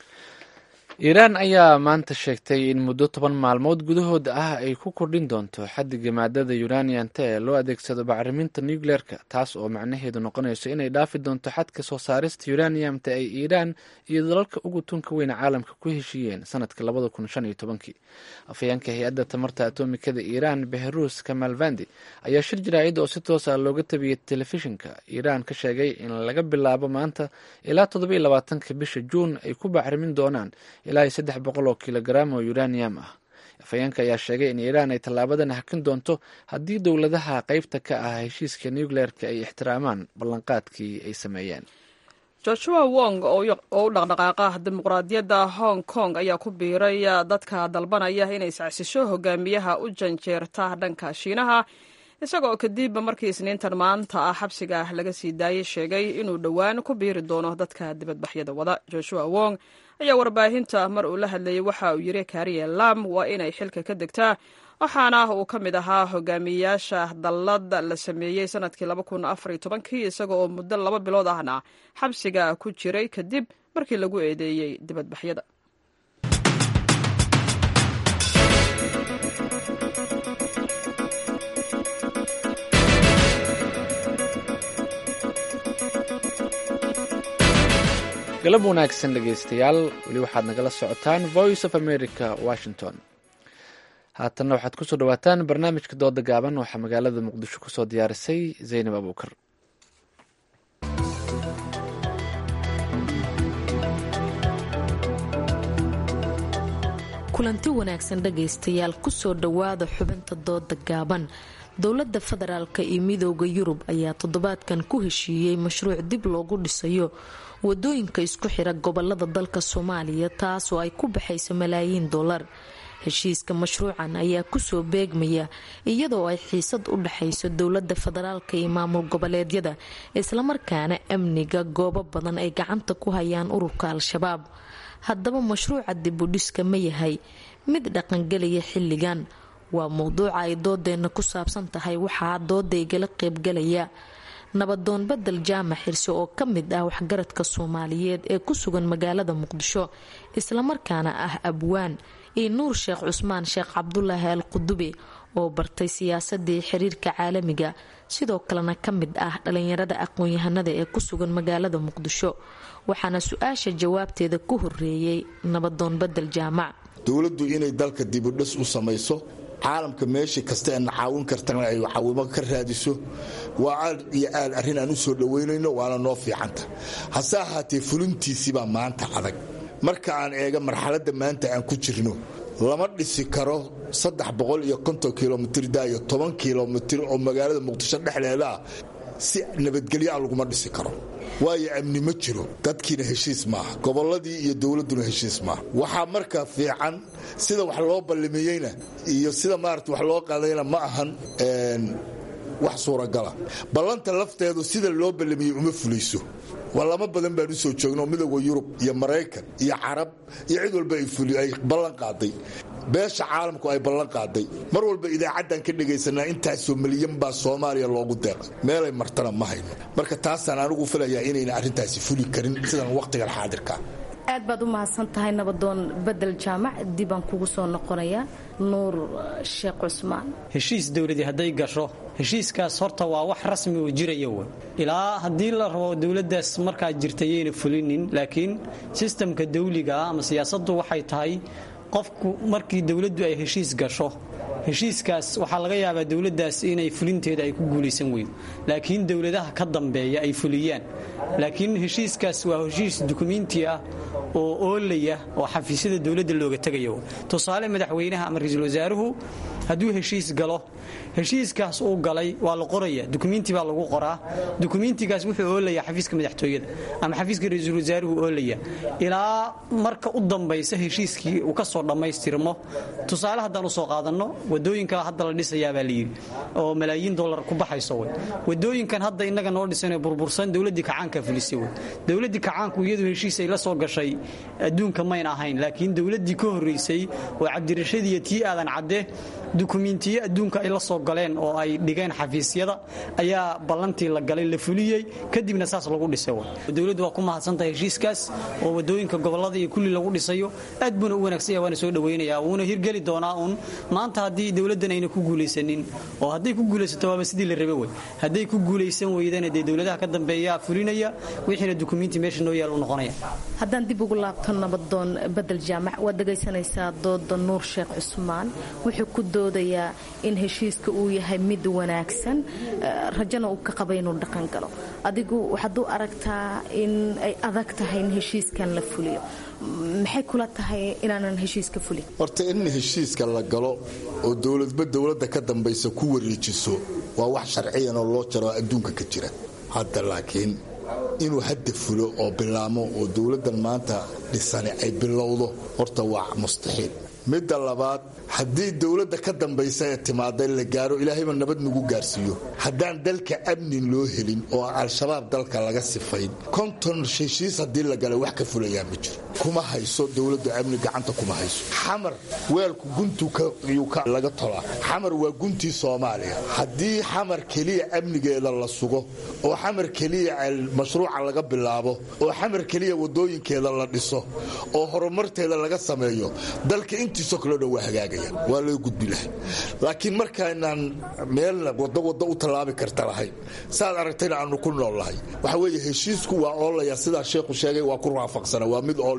iiraan ayaa maanta sheegtay in muddo toban maalmood gudahood ah ay ku kordhin doonto xaddiga maadada uranianta ee loo adeegsado bacriminta nucleerka taas oo macnaheedu noqonayso inay dhaafi doonto xadka soo saarista uraniumta ay iiraan iyo dalalka ugu tunka weyn caalamka ku heshiiyeen sanadka labada kun shan iyo tobankii afhayeenka hay-adda tamarta atomikada iiraan behrus kamalvandi ayaa shir jaraa'id oo si toos ah looga tabiyey telefishinka iiraan ka sheegay in laga bilaabo maanta ilaa toddoba iyo labaatanka bisha juun ay ku bacrimin doonaan ilaa iyo saddex boqol oo kilogaram oo uranium ah afhayeenka ayaa sheegay in iiraan ay tallaabadan hakin doonto haddii dowladaha qeybta ka ah heshiiska nucleerka ay ixtiraamaan ballanqaadkii ay sameeyeen joshua wong oo u dhaqdhaqaaqa dimuqraadiyadda hong kong ayaa ku biiray dadka dalbanaya inay iscacsisho hogaamiyaha u janjeerta dhanka shiinaha isagoo kadib markii isniintan maanta ah xabsiga laga sii daayey sheegay inuu dhowaan ku biiri doono dadka dibadbaxyada wada joshua wong ayaa warbaahinta mar uu la hadlayay waxa uu yiri kariye lam waa inay xilka ka degtaa waxaana uu ka mid ahaa hogaamiyayaasha dallad la sameeyey sanadkii laba kun afar iyo tobankii isaga oo muddo laba bilood ahna xabsiga ku jiray kadib markii lagu eedeeyey dibadbaxyada galab wanaagsan dhegeystayaal weli waxaad nagala socotaan voice of america washington haatanna waxaad kusoo dhawaataan barnaamijka dooda gaaban waxaa magaalada muqdisho kusoo diyaarisay zaynab abuukar kulanti wanaagsan dhagaystayaal kusoo dhowaada xubinta dooda gaaban dowladda federaalka iyo midooda yurub ayaa toddobaadkan ku heshiiyey mashruuc dib loogu dhisayo wadooyinka isku xira gobolada dalka soomaaliya taasoo ay ku baxayso malaayiin dollar heshiiska mashruucan ayaa kusoo beegmaya iyadoo ay xiisad u dhexayso dowlada federaalka iyo maamul goboleedyada islamarkaana amniga goobo badan ay gacanta ku hayaan ururka al-shabaab haddaba mashruuca dibudhiska ma yahay mid dhaqangelaya xilligan waa mowduuca ay doodeenna ku saabsan tahay waxaa dooda igala qeybgalaya nabadoon badel jaamac xirse oo ka mid ah waxgaradka soomaaliyeed ee ku sugan magaalada muqdisho islamarkaana ah abwaan iyo nuur sheekh cusmaan sheekh cabdulaahi al qudube oo bartay siyaasadii xiriirka caalamiga sidoo kalena ka mid ah dhalinyarada aqoon-yahanada ee ku sugan magaalada muqdisho waxaana su-aasha jawaabteeda ku horeeyey nabadoon badel jaamac dowladdu inay dalka dibudhis u samayso caalamka meeshii kasta eena caawin kartana ay caawimo ka raadiso waa aad iyo aad arrin aan u soo dhowaynayno waana noo fiicanta hase ahaatee fulintiisibaa maanta adag marka aan eega marxaladda maanta aan ku jirno lama dhisi karo saddex boqol iyo konton kilomitr daayo toban kilomitr oo magaalada muqdisho dhexdeedaa si nabadgelyaa laguma dhisi karo waayo amni ma jiro dadkiina heshiis maaha gobolladii iyo dowladduna heshiis maaha waxaa marka fiican sida wax loo ballimiyeyna iyo sida maarata wax loo qaadayna ma ahan wax suuragala ballanta lafteedu sida loo ballamiyey uma fulayso waa lama badan baan u soo joogno midooda yurub iyo maraykan iyo carab iyo cid walba ay ballan qaaday beesha caalamku ay ballan qaaday mar walba idaacaddan ka dhegaysanaa intaasoo milyan baa soomaaliya loogu deeqay meelay martana ma hayno marka taasaan anigu filayaa inayna arrintaasi fuli karin sidan wakhtigan xaadirka aad baad u mahadsan tahay nabadoon bedel jaamac dibaan kugu soo noqonayaa nuur sheekh cusmaan heshiis dowladii hadday gasho heshiiskaas horta waa wax rasmi oo jiraya w ilaa haddii la rabo dowladdaas markaa jirta yayna fulinin laakiin sistamka dawligaa ama siyaasaddu waxay tahay qofku markii dowladdu ay heshiis gasho heshiiskaas waxaa laga yaabaa dowladdaas inay fulinteeda ay ku guulaysan weydo laakiin dowladaha ka dambeeya ay fuliyaan laakiin heshiiskaas waa heshiis dukumiinti ah oo oolaya oo xafiisyada dowladda looga tegayo tusaale madaxweynaha ama ra-iisul wasaaruhu hadduu heshiis galo heshiiskaas uu galay waa la qoraya dukumiinti baa lagu qoraa dukumiintigaas wuxuu oolaya xafiiska madaxtooyada ama xafiiska ra-iisul wasaaruhu oolaya ilaa marka u dambaysa heshiiskii uu ka soo dhammaystirmo tusaale haddaan usoo qaadanno wadooyinka hadda la dhisayaabaa layidhi oo malaayiin dollar ku baxayso wey wadooyinkan hadda innaga noo dhisanee burbursan dowladdii kacaanka fulisay wey dowladdii kacaanku iyadu heshiis ay la soo gashay adduunka mayn ahayn laakiin dowladdii ka horraysay oo cabdirashiid iyo tii aadan cadde dukumiintiyo adduunka ay la soo galeen oo ay dhigeen xafiisyada ayaa ballantii la galay la fuliyey kadibna saas lagu dhisay dowladdu waa ku mahadsantahay heshiiskaas oo wadooyinka gobolada iyo kulli lagu dhisayo aad buuna u wanaagsan yahay waana soo dhowaynaya wuuna hirgeli doonaa uun maanta haddii dowladdan ayna ku guulaysanin oo hadday ku guulaysato waaba sidii la rabe wey hadday ku guulaysan weydana dee dowladaha ka dambeeya fulinaya wixiina dukumiinti meesha noo yaal u noqonaya haddaan dib ugu laabto nabadoon bedel jaamac waad dhegaysanaysaa dooda nuur sheekh cusmaan wuxuu ku doodayaa in heshiiska uu yahay mid wanaagsan rajana uu ka qaba inuu dhaqan galo adigu waxaad u aragtaa in ay adag tahay in heshiiskan la fuliyo maxay kula tahay inaanan heshiiska fulin horta in heshiiska la galo oo dowladba dowladda ka dambaysa ku wareejiso waa wax sharciyan oo loo jaro adduunka ka jira hadda laakiin inuu hadda fulo oo bilaamo oo dowladdan maanta dhisani ay bilowdo horta waa mustaxiil midda labaad haddii dowladda ka dambaysa ee timaada la gaaro ilaahayba nabad nagu gaarsiiyo haddaan dalka amnin loo helin oo al-shabaab dalka laga sifayn konton heshiis haddii la galay wax ka fulayaa ma jiro kuma hayso dowladdu amni gacanta kuma hayso xamar weelku guntu laga tolaa xamar waa guntii soomaaliya haddii xamar keliya amnigeeda la sugo oo xamar keliya mashruuca laga bilaabo oo xamar keliya wadooyinkeeda la dhiso oo horumarteeda laga sameeyo dalka intiisoo kaleo dhan waa hagaagaya waa loo gudbi lahay laakiin markaynaan meelna wado wado u tallaabi karta lahayn saad aragtayna aanu ku nool lahay waxa weeye heshiisku waa oolaya sidaa sheekhu sheegay waa ku raafaqsana waa mid ool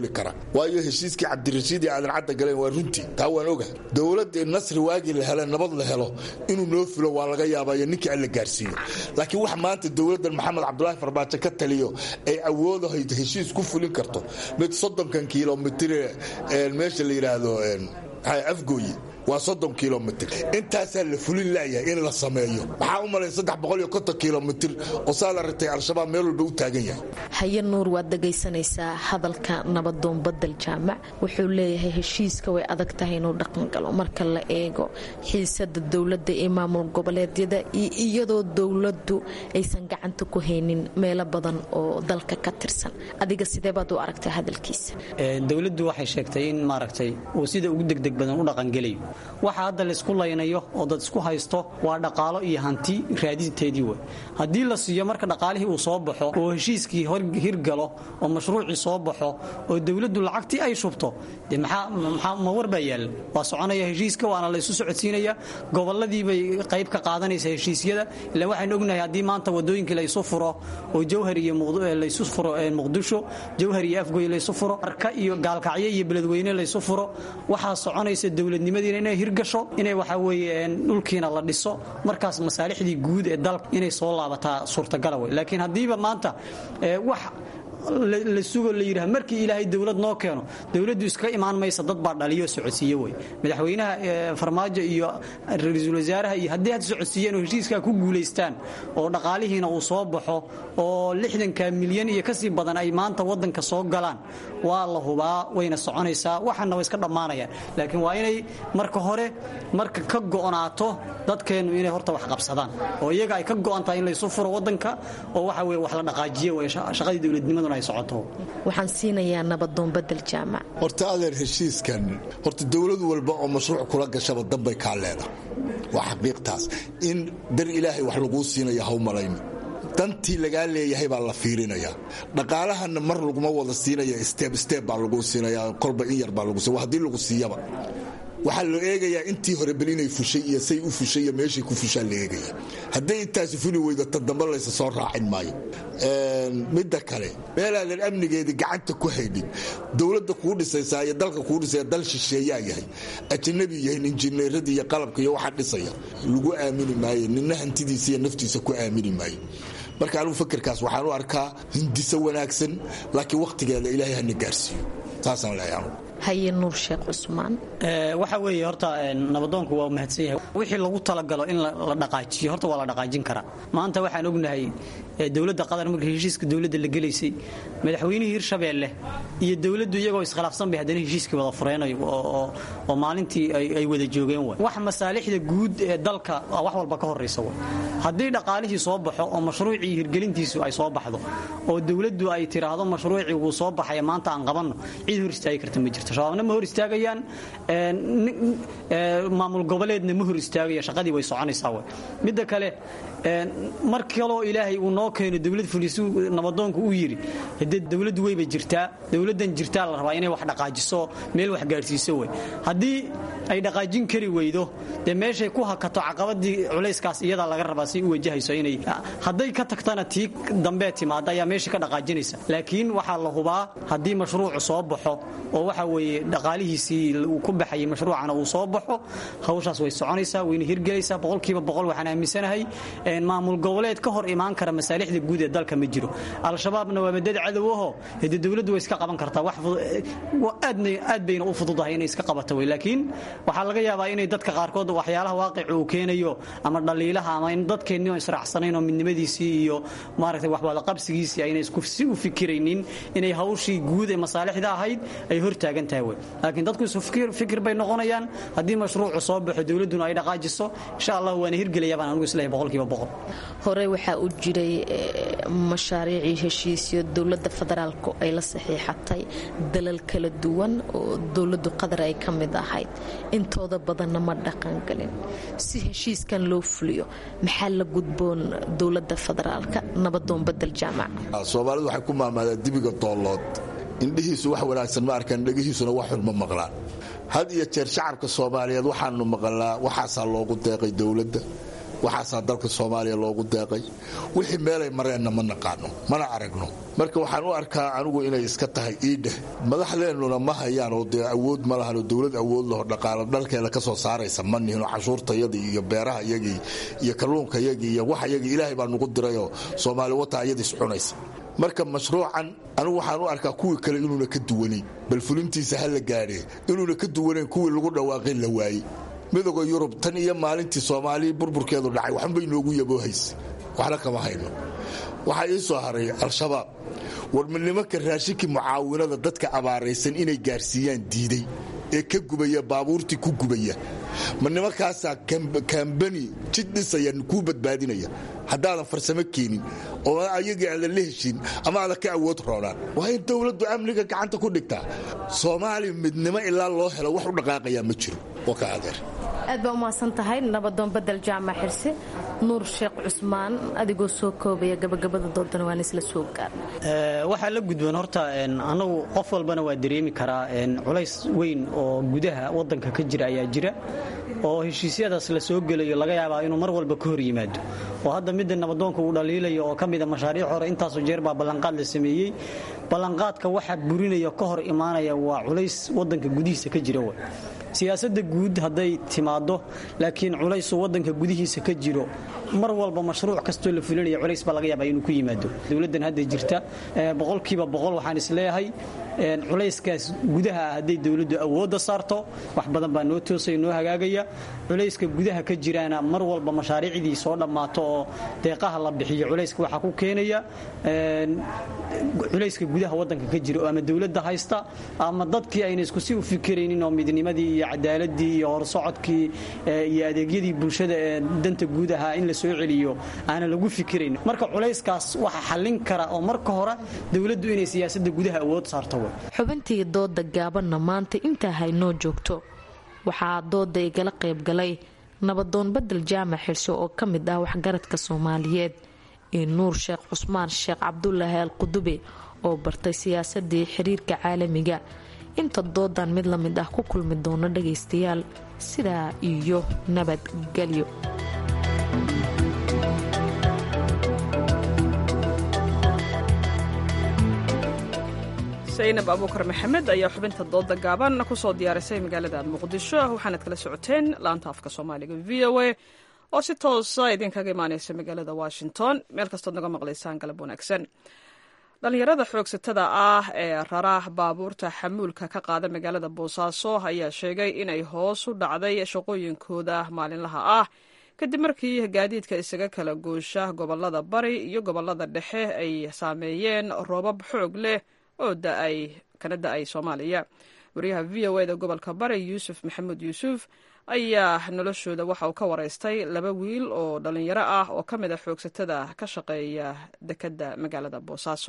fuli kara waayo heshiiskii cabdirashiid iyo aadan cadda galeen waa runtii taa waan oga dowladda nasri waagii la hele nabad la helo inuu noo fulo waa laga yaabaayo ninkii alla gaarsiiyo laakiin wax maanta dowladdan maxamed cabdulaahi farmaajo ka taliyo ay awoodahayd heshiis ku fulin karto mid soddonkan kilomitire meesha la yidhaahdo afgooye waa soddon kilomitr intaasaa la fulin laayahay in la sameeyo maxaa u malay saddex boqol iyo konton kilomitr oo saad aragtay al-shabaab meel walba u taagan yahay haye nuur waad dhagaysanaysaa hadalka nabadoon badel jaamac wuxuu leeyahay heshiiska way adag tahay inuu dhaqan galo marka la eego xiisada dowladda ee maamul goboleedyada iyo iyadoo dowladdu aysan gacanta ku haynin meelo badan oo dalka ka tirsan adiga sidee baad u aragtaa hadalkiisa dowladdu waxay sheegtay in maaragtay uu sida ugu degdeg badan u dhaqangelayo waxa hadda laysku laynayo oo dad isku haysto waa dhaqaalo iyo hanti raadinteedii wey haddii la siiyo marka dhaqaalihii uu soo baxo oo heshiiskii hirgalo oo mashruucii soo baxo oo dowladdu lacagtii ay shubto de ma war baa yaalla waa soconaya heshiiska waana laysu socodsiinaya goboladiibay qayb ka qaadanaysa heshiisyada ila waxaan ognahay haddii maanta wadooyinkii laysu furo oo jawhar iyo laysu furo muqdisho jawhar iyo afgoy laysu furo arka iyo gaalkacyo iyo beledweyne laysu furo waxaa soconaysa dowladnimadiina inay hirgasho inay waxa weeye dhulkiina la dhiso markaas masaalixdii guud ee dalka inay soo laabataa suurtagala wey laakiin haddiiba maanta wax la sugo la yidhaha markii ilaahay dowlad noo keeno dowladdu iska imaan maysa dad baa dhaliyo socodsiiye wey madaxweynaha farmaajo iyo ra-iisul wasaaraha iyo haddii had socodsiiyeen oo heshiiskaa ku guulaystaan oo dhaqaalihiina uu soo baxo oo lixdanka milyan iyo kasii badan ay maanta wadanka soo galaan waa la hubaa wayna soconaysaa waxana way iska dhammaanayaan laakiin waa inay marka hore marka ka go'naato dadkeennu inay horta wax qabsadaan oo iyaga ay ka go'an tahay in laysu furo wadanka oo waxa weye wax la dhaqaajiye wey shaqadii dowladnimaduna ay socoto waxaan siinayaa nabadoon badel jaamac horta adeer heshiiskan horta dowlad walba oo mashruuc kula gashaba danbay kaa leedahay waa xaqiiqtaas in dar ilaahay wax laguu siinaya haw malayno dantii lagaa leeyahay baa la fiirinaya dhaqaalahana mar laguma wada siinaya steb steb baa lagu siinaya kolba in yar baa lagu siiya haddii lagu siiyaba waxaa la eegayaa intii hore bel inay fushay iyo say u fushay iyo meeshay ku fushaa la eegaya hadday intaasi fuli weydo tan dambe laysa soo raacin maayo midda kale meelaadan amnigeedii gacanta ku haydhin dowladda kuu dhisaysaa iyo dalka kuu dhisaya dal shisheeyaa yahay ajanabi yahay injineeradii iyo qalabka iyo waxa dhisaya lagu aamini maayo nina hantidiisa iyo naftiisa ku aamini maayo marka anugu fakerkaas waxaan u arkaa hindiso wanaagsan laakiin wakhtigeeda ilaahay hana gaarsiiyo saasaan leeyahay anugu haye nuur sheekh cusmaan waxa weeye horta nabadoonku waa mahadsan yahay wixii lagu talagalo in la dhaqaajiyo horta waa la dhaqaajin karaa maanta waxaan ognahay dowladda qatar markii heshiiska dowladda la gelaysay madaxweynihii hirshabeelle iyo dowladdu iyagoo iskhilaafsan bay haddana heshiiskii wada fureenay oo maalintii ay wada joogeen way wax masaalixda guud ee dalka wax walba ka horraysa way haddii dhaqaalihii soo baxo oo mashruucii hirgelintiisu ay soo baxdo oo dowladdu ay tiraahdo mashruucii wuu soo baxaya maanta aan qabanno cid hor istaagi karta ma jirto shabaabna ma hor istaagayaan maamul goboleedna ma hor istaagaya shaqadii way soconaysaa way midda kale mar kaloo ilaahay uu noo keeno dowlad fulisu nabadoonku uu yidhi hadee dowladdu weyba jirtaa dowladdan jirtaa la rabaa inay wax dhaqaajiso meel wax gaadhsiiso wey haddii ay dhaqaajin kari weydo dee meeshay ku hakato caqabadii culayskaas iyadaa laga rabaa si u wajahayso inay hadday ka tagtana tii dambee timaada ayaa meesha ka dhaqaajinaysa laakiin waxaa la hubaa haddii mashruucu soo baxo oo waxa weeye dhaqaalihiisii uu ku baxayay mashruucana uu soo baxo hawshaas way soconaysaa wayna hirgelaysaa boqolkiiba boqol waxaan aaminsanahay maamul goboleed ka hor imaan kara masaalixda guud ee dalka ma jiro al-shabaabna waa madad cadowaho hade dowladdu way iska qaban kartaa aad bayna u fududahay inay iska qabata wey laakiin waxaa laga yaabaa inay dadka qaarkood waxyaalaha waaqica uu keenayo ama dhaliilaha ama in dadkeenni oo israacsanayn oo midnimadiisii iyo maaragtay waxwada qabsigiisii ayna si u fikiraynin inay hawshii guud ee masaalixda ahayd ay hor taagan tahay wey laakiin dadku isu fikir bay noqonayaan haddii mashruucu soo baxo dowladduna ay dhaqaajiso insha allah waana hirgelaya baan anugu isleeyahay boqolkiiba boqol hore waxaa u jiray mashaariicii heshiisyo dowladda federaalku ay la saxiixatay dalal kala duwan oo dowladdu qatar ay ka mid ahayd intooda badanna ma dhaqangelin si heshiiskan loo fuliyo maxaa la gudboon dowladda federaalka nabadoon badel jaamac soomaalidu waxay ku maamaadaan dibiga doollood indhihiisu wax wanaagsan ma arkaan dhegihiisuna wax xun ma maqlaan had iyo jeer shacabka soomaaliyeed waxaanu maqalnaa waxaasaa loogu deeqay dowladda waxaasaa dalka soomaaliya loogu deeqay wixii meelay mareenna ma naqaano mana aragno marka waxaan u arkaa anigu inay iska tahay iidheh madaxdeennuna ma hayaan oo dee awood ma lahan oo dowlad awood laho dhaqaalo dhalkeeda ka soo saaraysa ma nihinoo cashuurtayadii iyo beeraha iyagii iyo kalluunka yagii iyo wax yagii ilaahay baa nugu dirayoo soomaali wata ayadiis cunaysa marka mashruucan anigu waxaan u arkaa kuwii kale inuuna ka duwanayn bal fulintiisa ha la gaadhee inuuna ka duwanayn kuwii lagu dhawaaqay la waayey midooda yurub tan iyo maalintii soomaali burburkeedu dhacay waxbay noogu yaboohaysa waxna kama hayno waxaa ii soo haray al-shabaab war ma nimanka raashinkii mucaawinada dadka abaaraysan inay gaarsiiyaan diiday ee ka gubaya baabuurtii ku gubaya ma nimankaasaa kambani jid dhisaya kuu badbaadinaya haddaadan farsamo keenin oo ayagii aadan la heshin ama aadan ka awood roonaan waa in dowladdu amniga gacanta ku dhigtaa soomaaliya midnimo ilaa loo helo wax u dhaqaaqayaa ma jiro oo ka adeer aad baa umahadsan tahay nabadoon badel jaamac xirse nuur sheekh cusmaan adigoo soo koobaya gabagabada doodana waan isla soo gaarna waxaa la gudboon horta anagu qof walbana waa dareemi karaa culays weyn oo gudaha wadanka ka jira ayaa jira oo heshiisyadaas la soo gelayo laga yaabaa inuu mar walba ka hor yimaado oo hadda midda nabadoonka uu dhaliilayo oo ka mida mashaariic hore intaasoo jeer baa ballanqaad la sameeyey ballanqaadka waxa burinaya ka hor imaanaya waa culays wadanka gudihiisa ka jira siyaasadda guud hadday timaado laakiin culaysu wadanka gudihiisa ka jiro mar walba mashruuc kastoo la fulinaya culays baa laga yaabaa inuu ku yimaado dowladdan hadda jirta boqolkiiba boqol waxaan isleeyahay culayskaas gudaha ah hadday dowladdu awoodda saarto wax badan baa noo toosaya noo hagaagaya culayska gudaha ka jiraana mar walba mashaariicdii soo dhammaato oo deeqaha la bixiyo culayska waxaa ku keenaya culayska gudaha wadanka ka jira oo ama dowladda haysta ama dadkii ayna isku si u fikiraynin oo midnimadii iyo cadaaladii iyo horsocodkii iyo adeegyadii bulshada ee danta guud ahaa in la soo celiyo aana lagu fikirayn marka culayskaas waxa xallin kara oo marka hore dowladdu inay siyaasadda gudaha awood saarto xubintii dooda gaabanna maanta intaa haynoo joogto waxaa dooda igala qaybgalay nabadoon badel jaamac xirse oo ka mid ah waxgaradka soomaaliyeed iyo nuur sheekh cusmaan sheekh cabdulaahi al qudube oo bartay siyaasadii xiriirka caalamiga inta doodan mid la mid ah ku kulmi doono dhagaystayaal sidaa iyo nabadgelyo saynab abuukar maxamed ayaa xubinta dooda gaaban kusoo diyaarisay magaalada muqdisho waxaanad kala socoteen laanta afka soomaaliga v o a oo si toosa idinkaga imaaneysa magaalada washington meel kastood naga maqlaysaan galab wanaagsan dhallinyarada xoogsatada ah ee rara baabuurta xamuulka ka qaada magaalada boosaaso ayaa sheegay inay hoos u dhacday shaqooyinkooda maalinlaha ah kadib markii gaadiidka isaga kala goosha gobolada bari iyo gobolada dhexe ay saameeyeen roobab xoog leh oo da-ay kana da-ay soomaaliya wariyaha v o eda gobolka bari yuusuf maxamuud yuusuf ayaa noloshooda waxa uu ka waraystay laba wiil oo dhallinyaro ah oo ka mid a xoogsatada ka shaqeeya dekedda magaalada boosaaso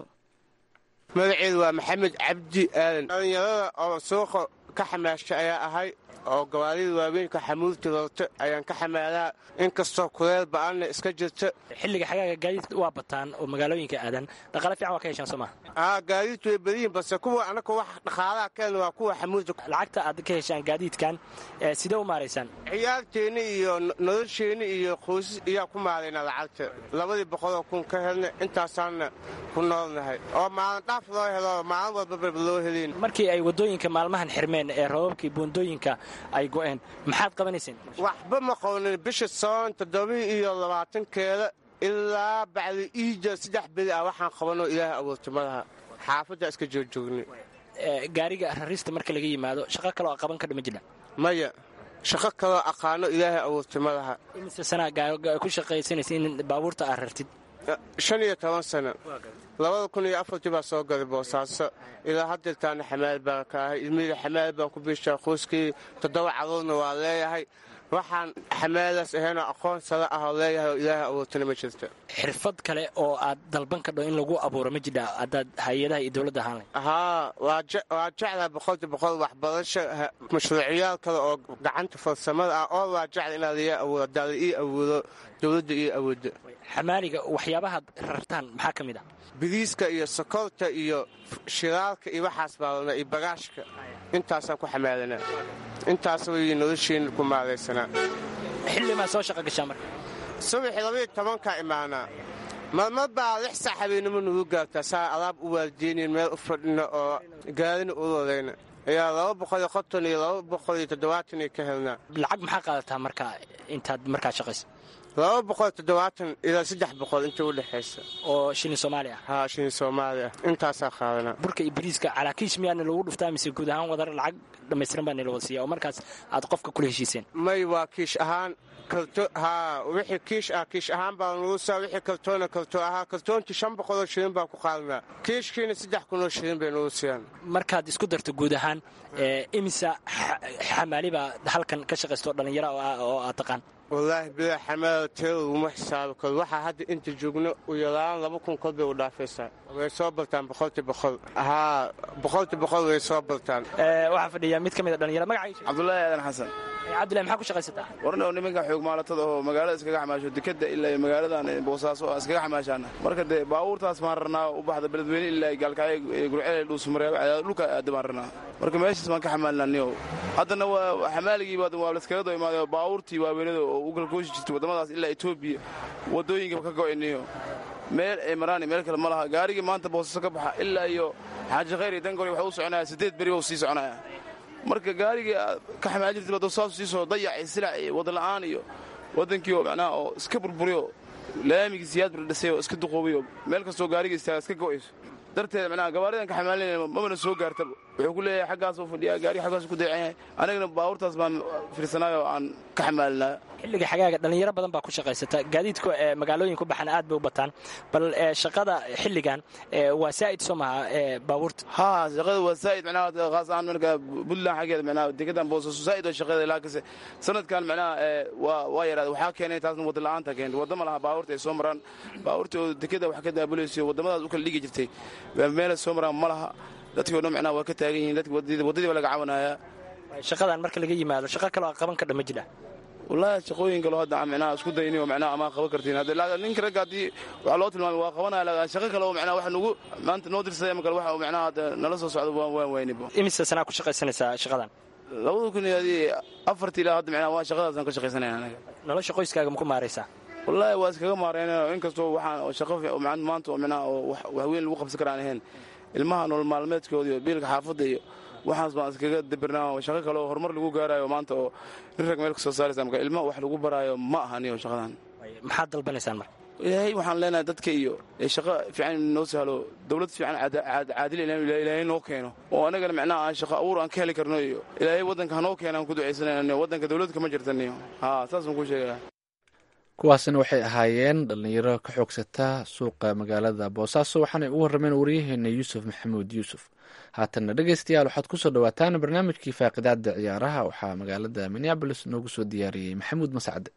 magaceedu waa maxamed cabdi aadan dhallinyarada oo suuqa ka xamaasha ayaa ahay oo gawaarida waaweynka xamuulta roorto ayaan ka xamaalaa inkastoo kuleel ba'aanna iska jirta xilliga xagaaga gaadiidka waa bataan oo magaalooyinka aadan dhaqaale fiican waa ka heshaan soo maha aa gaadiidtu way badiyin balse kuwa anaka wax dhaqaalaha keen waa kuwa xamuulta lacagta aad ka heshaan gaadiidkan sidee u maaraysaan ciyaarteenni iyo nolosheenni iyo qoysas iyaa ku maaraynaa lacagta labadii boqoloo kun ka helna intaasaanna ku noolnahay oo maalin dhaaf loo helo maalin walbaba loo helin markii ay waddooyinka maalmahan xirmeen ee roobabkii buundooyinka ay go'een maxaad qabanayseen waxba ma qownin bisha soon toddobii iyo labaatankeeda ilaa bacdi iija saddex beri ah waxaan qabanoo ilaahay abuurta malaha xaafadda iska joogjoogni gaariga rarista marka laga yimaado shaqo kaloo a qaban kadha ma jira maya shaqo kaloo aqaano ilaahay abuurta malaha imise sanaa ku shaqaysanaysa in baabuurta aad rartid shan iyo toban sano labada kun iyo afartii baa soo galay boosaaso ilaa haddeertaana xamaal baan ka ahay ilmihii xamaal baan ku biishaa qoyskii toddoba caruurna waa leeyahay waxaan xamaalaas ahaynoo aqoon sare ah oo leeyahay oo ilaahay abuurtana ma jirta xirfad kale oo aad dalban kadho in lagu abuuro ma jidha haddaad hay-adaha iyo dowladda ahaan leh haa waa jeclaa boqolki boqol waxbarasho mashruuciyaal kale oo gacanta farsamada ah oo waa jecla inaad iga abuuro haddaa la ii abuuro dowladda ii awoodda xamaaliga waxyaabahaad rartaan maxaa ka mid ah biriiska iyo sokorta iyo shiraalka iyo waxaas baalana iyo bagaashka intaasaan ku xamaalanaa intaas way nolosheenna ku maalaysanaa xillimaa soo shaqa gashaa marka subaxii labaiyo tobankaa imaanaa marmar baa lix saac habeenimo nagu gaartaa saa alaab u waaldeynayn meel u fadhina oo gaarina u lodayna ayaa laba boqol iyo konton iyo laba boqol iyo toddobaatan ka helnaa lacag maxaa qaadataa marka intaad markaa shaqaysa laba boqol toddobaatan ilaa saddex boqol inta u dhexaysa oo shilin soomaali ah haa shilin soomaali ah intaasaa qaadanaa burka iyo bariiska calaakiish miyaana lagu dhuftaa mise guud ahaan wadar lacag dhammaystiran baa nila wada siiya oo markaas aad qofka kula heshiiseen may waa kiish ahaan karto haa wixii kiish ah kiish ahaan baa nagu saa wixii kartoona karto ahaa kartoontii shan boqoloo shilin baan ku qaadanaa kiishkiina saddex kunoo shilin bay nagu siiyaan markaad isku darto guud ahaan imisa xamaali baa halkan ka shaqaysta oo dhallinyaro oo aad taqaan wallaahi bilaa xamaala tiro laguma xisaabi karo waxaa hadda inta joogno u yaraan laba kun kol bay u dhaafaysaa way soo bartaan boqolti boqol haa boqolti boqol way soo bartaan waxaa fadhiya mid ka mid a dhalinyaro magaciisa cabdullaahi aadan xasan cabdullahi maxaa ku shaqaysataa warna nimanka xoog maalatada oo magaalada iskaga xamaasho dekada ilaa magaaladan boosaaso aan iskaga xamaashaana marka dee baabuurtaas baan rarnaa u baxda beledweyne ilaa gaalkacyo gurceel dhuusmareeb dhulka aada baan rarnaa marka meeshaas baan ka xamaalnaa niyow haddana waa xamaaligii waa laskaga doo imaaday baabuurtii waaweynada oo u galgooshi jirtay waddamadaas ilaa etoobiya waddooyinkaba ka go'ay niyo meel ay maraani meel kale ma laha gaarigii maanta boosaaso ka baxa ilaa iyo xaaji khayr iyo dangore waxa u soconaya siddeed beri ba u sii soconaya marka gaarigii aad ka xamaal jirtay dosaasu sii soo dayacay silac iyo wadala'aan iyo waddankii oo macnaha oo iska burburiyo laamigii siyaad bardhisay oo iska duqoobiyo meel kastoo gaariga istaaga iska go'ayso darteed macnaha gabaaridan ka xamaalinayna mamana soo gaartaba wuxuu ku leeyahay xaggaasoo fadhiyaa gaariga xaggaasu ku dayacan yahay anagana baabuurtaas baan fiirsanaay oo aan ka xamaalinaa xilliga xagaaga dhallinyaro badan baa ku shaqaysata gaadiidku magaalooyin ku baxan aad bay u bataan bal shaqada xilligan waa saa'id soo maha baabuurta haa shaqada waa saa'id macnaha khaas ahaan marka puntland xaggeeda macnaha degadan boosaaso saa'id oo shaqada laakiinse sanadkan macnaha waa waa yaraada waxaa keenay taasna wadda la'aanta keentay wadda ma laha baabuurta ay soo maraan baabuurta oo dekada wax ka daabulayso waddamadaas u kala dhigi jirtay meelay soo maraan ma laha dadkii o dhan macnaha waa ka taagan yihiin dadki waddadii baa laga cabanayaa shaqadan marka laga yimaado shaqa kaloo qaban kadha ma jira wallaahi shaqooyin kaloo hadda macnaha isku dayni oo macnaha amaa qaban kartiin hadda ninka ragga haddii waxaa loo tilmaamay waa qabanaya laakiin shaqo kale oo macnaha waxa nugu maanta noo dirsaday ama kale waxa macnaha hadda nala soo socdo waan waan waynibo imise sanaa ku shaqaysanaysaa shaqadan labada kun iyo adii afartii ilaa hadda macnaha waa shaqadaasaan ka shaqaysanaya anaga nolosha qoyskaaga ma ku maaraysaa wallaahi waa iskaga maareynayo inkastoo waxaan shaqo maanta oo macnaha oo wax weyn lagu qabsan karaan ahayn ilmaha nolol maalmeedkooda iyo biilka xaafadda iyo waxaas baan iskaga dabirnaa shaqo kale oo horumar lagu gaarayo maanta oo nin rag meel ka soo saaraysa marka ilmaha wax lagu baraayo ma ahaniyo shaqadan maxaad dalbanaysaan marka ilaahay waxaan leenahay dadka iyo shaqo fiican noo sahlo dowlad fiican caadil ilaahay noo keeno oo anagana macnaha aan shaqo abuur aan ka heli karno iyo ilaahay waddanka hanoo keena aan ku ducaysanayno waddanka dowladda kama jirtaniyo haa saas baan kuu sheegaya kuwaasina waxay ahaayeen dhallinyaro ka xoogsata suuqa magaalada boosaaso waxaanay ugu warrameen waryaheena yuusuf maxamuud yuusuf haatanna dhegeystayaal waxaad kusoo dhawaataan barnaamijkii faaqidaada ciyaaraha waxaa magaalada minneabolis noogu soo diyaariyey maxamuud mascade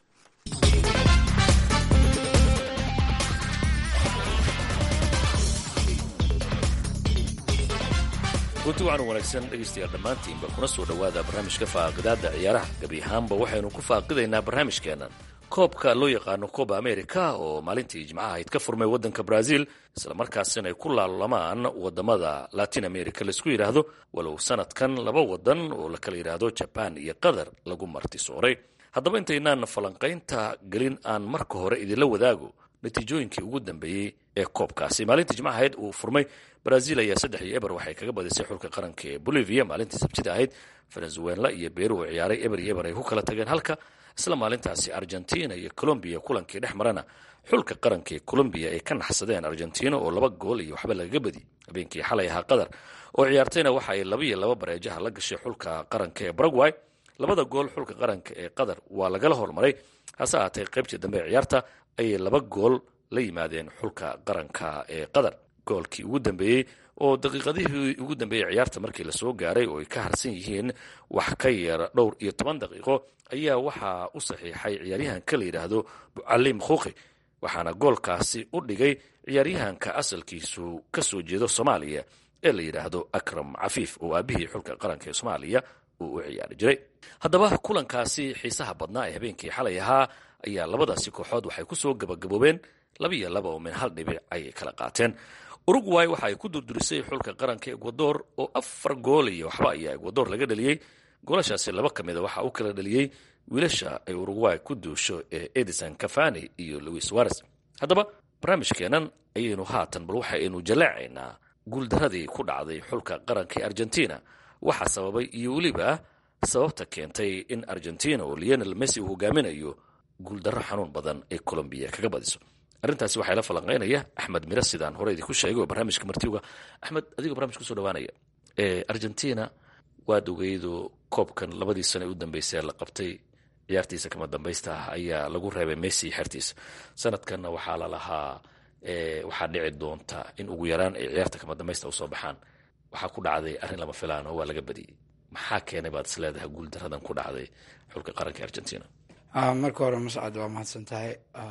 gunti waxaanu wanaagsan dhegaystayaal dhammaantiinba kuna soo dhowaada barnaamijka faaqidaadda ciyaaraha gebi ahaanba waxaynu ku faaqidaynaa barnaamijkeennan koobka loo yaqaano kooba america oo maalintii jimcaha ahayd ka furmay waddanka brazil islamarkaasina ay ku laalamaan wadamada latin america laisku yidhaahdo walow sanadkan laba wadan oo la kala yidhaahdo jaban iyo qatar lagu martisooray haddaba intaynaan falanqaynta gelin aan marka hore idinla wadaago natiijooyinkii ugu dambeeyey ee koobkaasi maalintii jimcaha ahayd uu furmay brazil ayaa saddex iyo eber waxay kaga badisay xulka qaranka ee bolivia maalintii sabtida ahayd venezuela iyo beru oo ciyaaray eber iyo eber ay ku kala tageen halka isla maalintaasi argentina iyo colombiya kulankii dhex marana xulka qaranka ee colombiya ay ka naxsadeen argentina oo laba gool iyo waxba lagaga badi habeenkii xalay ahaa qatar oo ciyaartayna waxa ay laba iyo laba bareejaha la gashay xulka qaranka ee baragway labada gool xulka qaranka ee qatar waa lagala hormaray hase ahaatee qaybtii dambe ee ciyaarta ayay laba gool la yimaadeen xulka qaranka ee qatar goolkii ugu dambeeyey oo daqiiqadihii ugu dambeeyey ciyaarta markii lasoo gaaray oo ay ka harsan yihiin wax ka yar dhowr iyo toban daqiiqo ayaa waxaa u saxiixay ciyaaryahanka la yidhaahdo bucalim khuuqi waxaana goolkaasi u dhigay ciyaaryahanka asalkiisu ka soo jeedo soomaaliya ee la yidhaahdo akram cafiif oo aabihii xulka qaranka ee soomaaliya uu u ciyaari jiray haddaba kulankaasi xiisaha badnaa ee habeenkii xalay ahaa ayaa labadaasi kooxood waxay ku soo gabagaboobeen laba iyo laba oo min hal dhibic ayay kala qaateen uruguay waxa ay ku durdurisay xulka qaranka ekwador oo afar gool iyo waxba ayaa ekwador laga dhaliyey goolashaasi laba ka mida waxa u kala dhaliyey wiilasha ay uruguay ku duusho ee edison cafani iyo louis wares haddaba barnaamijkeennan ayaynu haatan bal waxaynu jallaacaynaa guuldaradii ku dhacday xulka qaranka ee argentina waxaa sababay iyo weliba sababta keentay in argentina oo leonel messi uu hogaaminayo guuldarro xanuun badan ay colombiya kaga badiso arrintaasi waxaa la falanqaynaya axmed miro sidaan hore idinku sheegay oo barnaamijka martiuga axmed adigoo barnamij kusoo dhawaanaya argentina waad ogeydo koobkan labadii sano ee u dambeysay la qabtay ciyaartiisa kama dambaysta ah ayaa lagu reebay messi xertiisa sanadkanna waxaa lalahaa waxaa dhici doonta in ugu yaraan ay ciyaarta kama dambaysta usoo baxaan waxaa ku dhacday arrin lama filaan oo waa laga badiyey maxaa keenay baad is leedahay guuldaradan ku dhacday xulka qaranka argentina marka hore mascad waa mahadsan tahay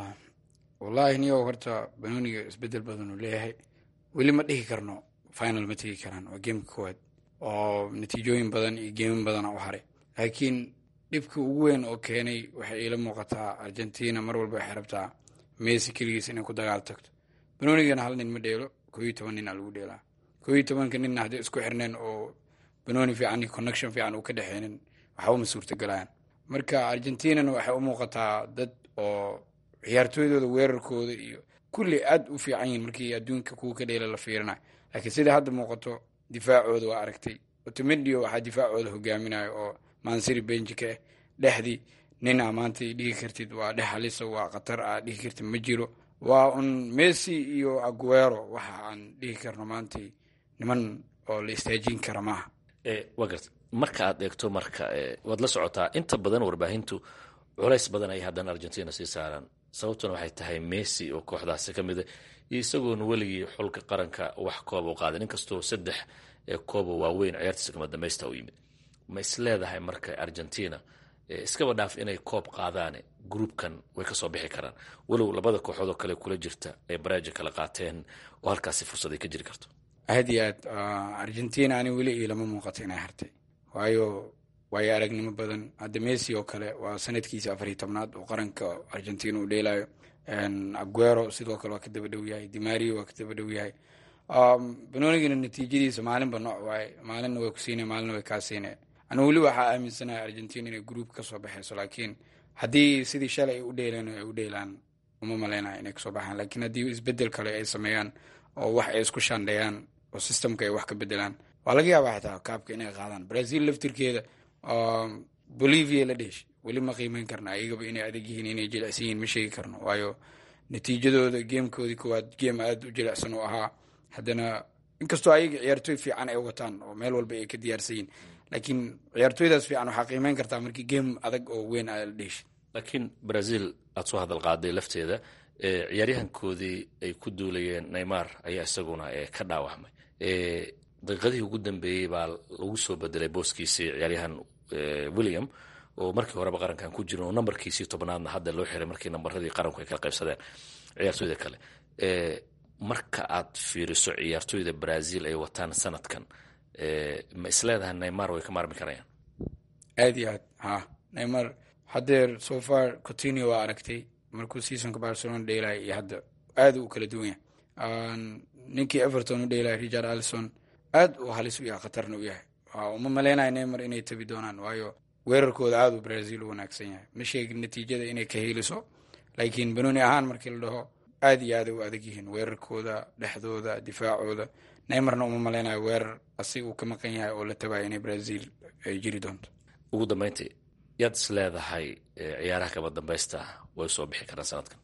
wallaahi niyow horta banooniga isbedel badan uu leeyahay weli ma dhihi karno final ma tegi karaan waa geemka koowaad oo natiijooyin badan iyo geemin badana u haray laakiin dhibka ugu weyn oo keenay waxay iila muuqataa argentina mar walba waxay rabtaa messi keligiis inay ku dagaal tagto banoonigana hal nin ma dheelo koo iyo toban nin aa lagu dheelaa koo iyo tobanka ninna hadday isku xirneen oo banooni fiican iyo connection fiican uu ka dhexeynin waxba ma suurtagelayaan marka argentinana waxay u muuqataa dad oo ciyaartooydooda weerarkooda iyo kulli aad u fiican yihin markii adduunka kuwa ka dheela la fiirinayo laakiin sida hadda muuqato difaacooda waa aragtay otomedio waxaa difaacooda hogaaminayo oo mansiri benjika ah dhexdii nin aa maanta dhihi kartid waa dhex halisa waa khatar aa dhihi kartid ma jiro waa un messi iyo aguero waxa aan dhihi karno maanta niman oo la istaajin kara maaha waa garta marka aad eegto marka waad la socotaa inta badan warbaahintu culays badan ay haddana argentina sii saaraan sababtuna waxay tahay messi oo kooxdaasi ka mida iyo isagoona weligii xulka qaranka wax kooba u qaadan inkastoo saddex kooba waaweyn ciyaartiisa kama dambaysta u yimid ma is leedahay marka argentina iskaba dhaaf inay koob qaadaan gruubkan way kasoo bixi karaan walow labada kooxood oo kale kula jirta ay baraaji kala qaateen oo halkaasi fursaday ka jiri karto aad iyo aad argentina ani weli iilama muuqato inay hartay waayo waayo aragnimo badan hadda messi oo kale waa sanadkiisa afar iyo tobnaad oo qaranka argentina uu dheelayo aguero sidoo kale waa ka daba dhow yahay dimario waa ka daba dhow yahay banoonigana natiijadiisa maalinba nooc waaye maalinna way ku siinaya maalinna way kaa siinaya anu weli waxaa aaminsanahay argentina inay gruub kasoo baxayso laakiin haddii sidii shalay ay u dheeleen ay u dheelaan uma malaynaya inay kasoo baxaan laakiin haddii isbedel kale ay sameeyaan oo wax ay isku shandheeyaan oo systemka ay wax ka bedelaan waa laga yaabaa xitaa kaabka inay qaadaan brazil laftirkeeda bolivia la dheesh weli ma qiimeyn karna ayagaba inay adag yihiin inay jilicsan yihiin ma sheegi karno waayo natiijadooda geemkoodii koowaad geem aada u jilicsan oo ahaa haddana inkastoo ayaga ciyaartooy fiican ay wataan oo meel walba ay ka diyaarsan yihin laakiin ciyaartooydaas fiican waxaa qiimeyn kartaa markii geem adag oo weyn aa la dheeshi laakiin brazil aad soo hadal qaaday lafteeda ciyaaryahankoodii ay ku duulayeen neymar ayaa isaguna ka dhaawacmay daqiiqadihii ugu dambeeyey baa lagu soo bedelay booskiisii ciyaaryahan william oo markii horeba qarankan ku jirin oo nambarkiisii tobnaadna hadda loo xiray markii nambaradii qaranku ay kala qaybsadeen ciyaartooyda kale marka aad fiiriso ciyaartooyda brazil ay wataan sanadkan ma isleedahay neymar way ka maarmi karayaan aad iyo aad ha neymar haddeer so far coutinio waa aragtay markuu seasonka barcelona dheelaya iyo hadda aad u kala duwan yahay ninkii everton u dheelaya richard allison aad uu halis u yahay khatarna u yahay uma maleynayo neymar inay tabi doonaan waayo weerarkooda aad uu brazil u wanaagsan yahay ma sheegin natiijada inay ka heliso laakiin banooni ahaan markii la dhaho aad iyo aad u adag yihiin weerarkooda dhexdooda difaacooda neymarna uma maleynayo weerar asi uu ka maqan yahay oo la tabayo inay brazil ay jiri doonto ugu dambeyntii yaad is leedahay ciyaaraha kaba dambaysta way soo bixi karaan sanadkan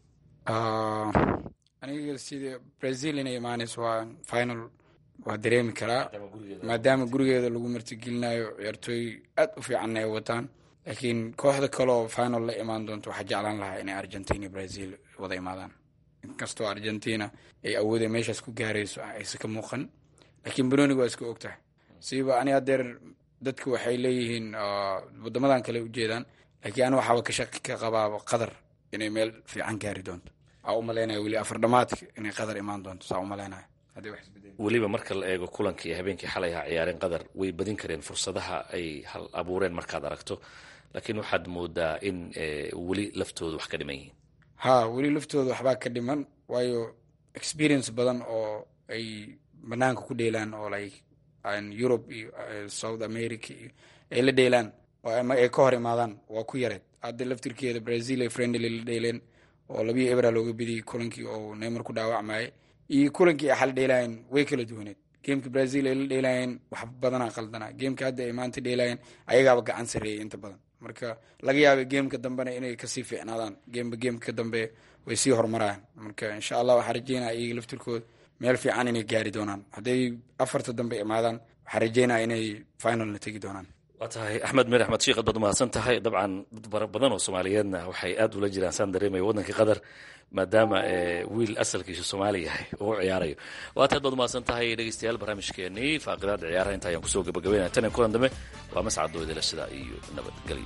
aniga sida brazil inay imaanayso waa final waa dareemi karaa maadaama gurigeeda lagu martigelinayo ciyaartooy aad u fiicanna ay wataan laakiin kooxda kaleoo final la imaan doonto waxaa jeclaan lahaa inay argentina iyo brazil wada imaadaan inkastoo argentina ay awoodee meeshaas ku gaarayso aysa ka muuqan laakiin banonig waa iska ogtahay siba ani hadeer dadku waxay leeyihiin wadamadan kale ujeedaan laakiin ani waxaaba ka shaqi ka qabaaba qatar inay meel fiican gaari doonto aa u malaynaya weli afar dhamaadka inay qatar imaan doonto saa u malaynaya weliba marka la eego kulankii iyo habeenkii xalay ahaa ciyaareen qatar way badin kareen fursadaha ay hal abuureen markaad aragto laakiin waxaad moodaa in weli laftooda wax ka dhiman yihiin ha weli laftooda waxbaa ka dhiman waayo experience badan oo ay banaanka ku dheelaan oo like europe iyo south america iyo ay la dheelaan oo ama ay ka hor imaadaan waa ku yareed hadda laftirkeeda brazil ay friendly la dheeleen oo labiyo ebra looga bediyey kulankii oo neymar ku dhaawacmayay iyo kulankii ay xal dheelaayeen way kala duwaneed geemka brazil ay la dheelaayeen wax badanaa qaldanaa geemka hadda ay maanta dheelaayeen ayagaaba gacan sareeyay inta badan marka laga yaabay geemka dambena inay kasii fiicnaadaan geemba geemka dambe way sii horumarayaan marka insha allah waxaa rajeynaya iyaga laftirkooda meel fiican inay gaari doonaan hadday afarta dambe imaadaan waxaa rajeynaya inay finalna tegi doonaan waa tahay axmed mir axmed shiikh ad baad umahadsan tahay dabcan dad fara badan oo soomaaliyeedna waxay aad ula jiraan saan dareemaya waddanka qatar maadaama wiil asalkiisu soomaali yahay uu ciyaarayo waa taad baad umahadsan tahay dhegeystayaal barnaamijkeenii faaqidaada ciyaaraha inta ayaan kusoo gabagabeynaya tan iyo kulan dambe waa mascad doodela sidaa iyo nabadgelyo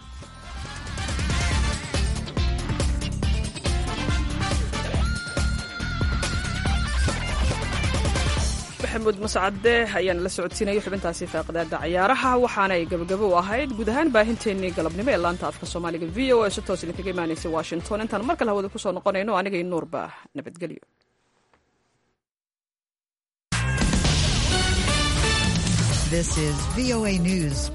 maxamuud mascade ayaan la socodsiinaya xubintaasi faaqidaada ciyaaraha waxaanay gabagabo u ahayd guud ahaan baahinteennii galabnimo ee laanta afka soomaaliga v o a si toos idinkaga imaanaysa washington intaan mar kale hawada kusoo noqonayno anigay nuurba nabadgelyo This is VOA News.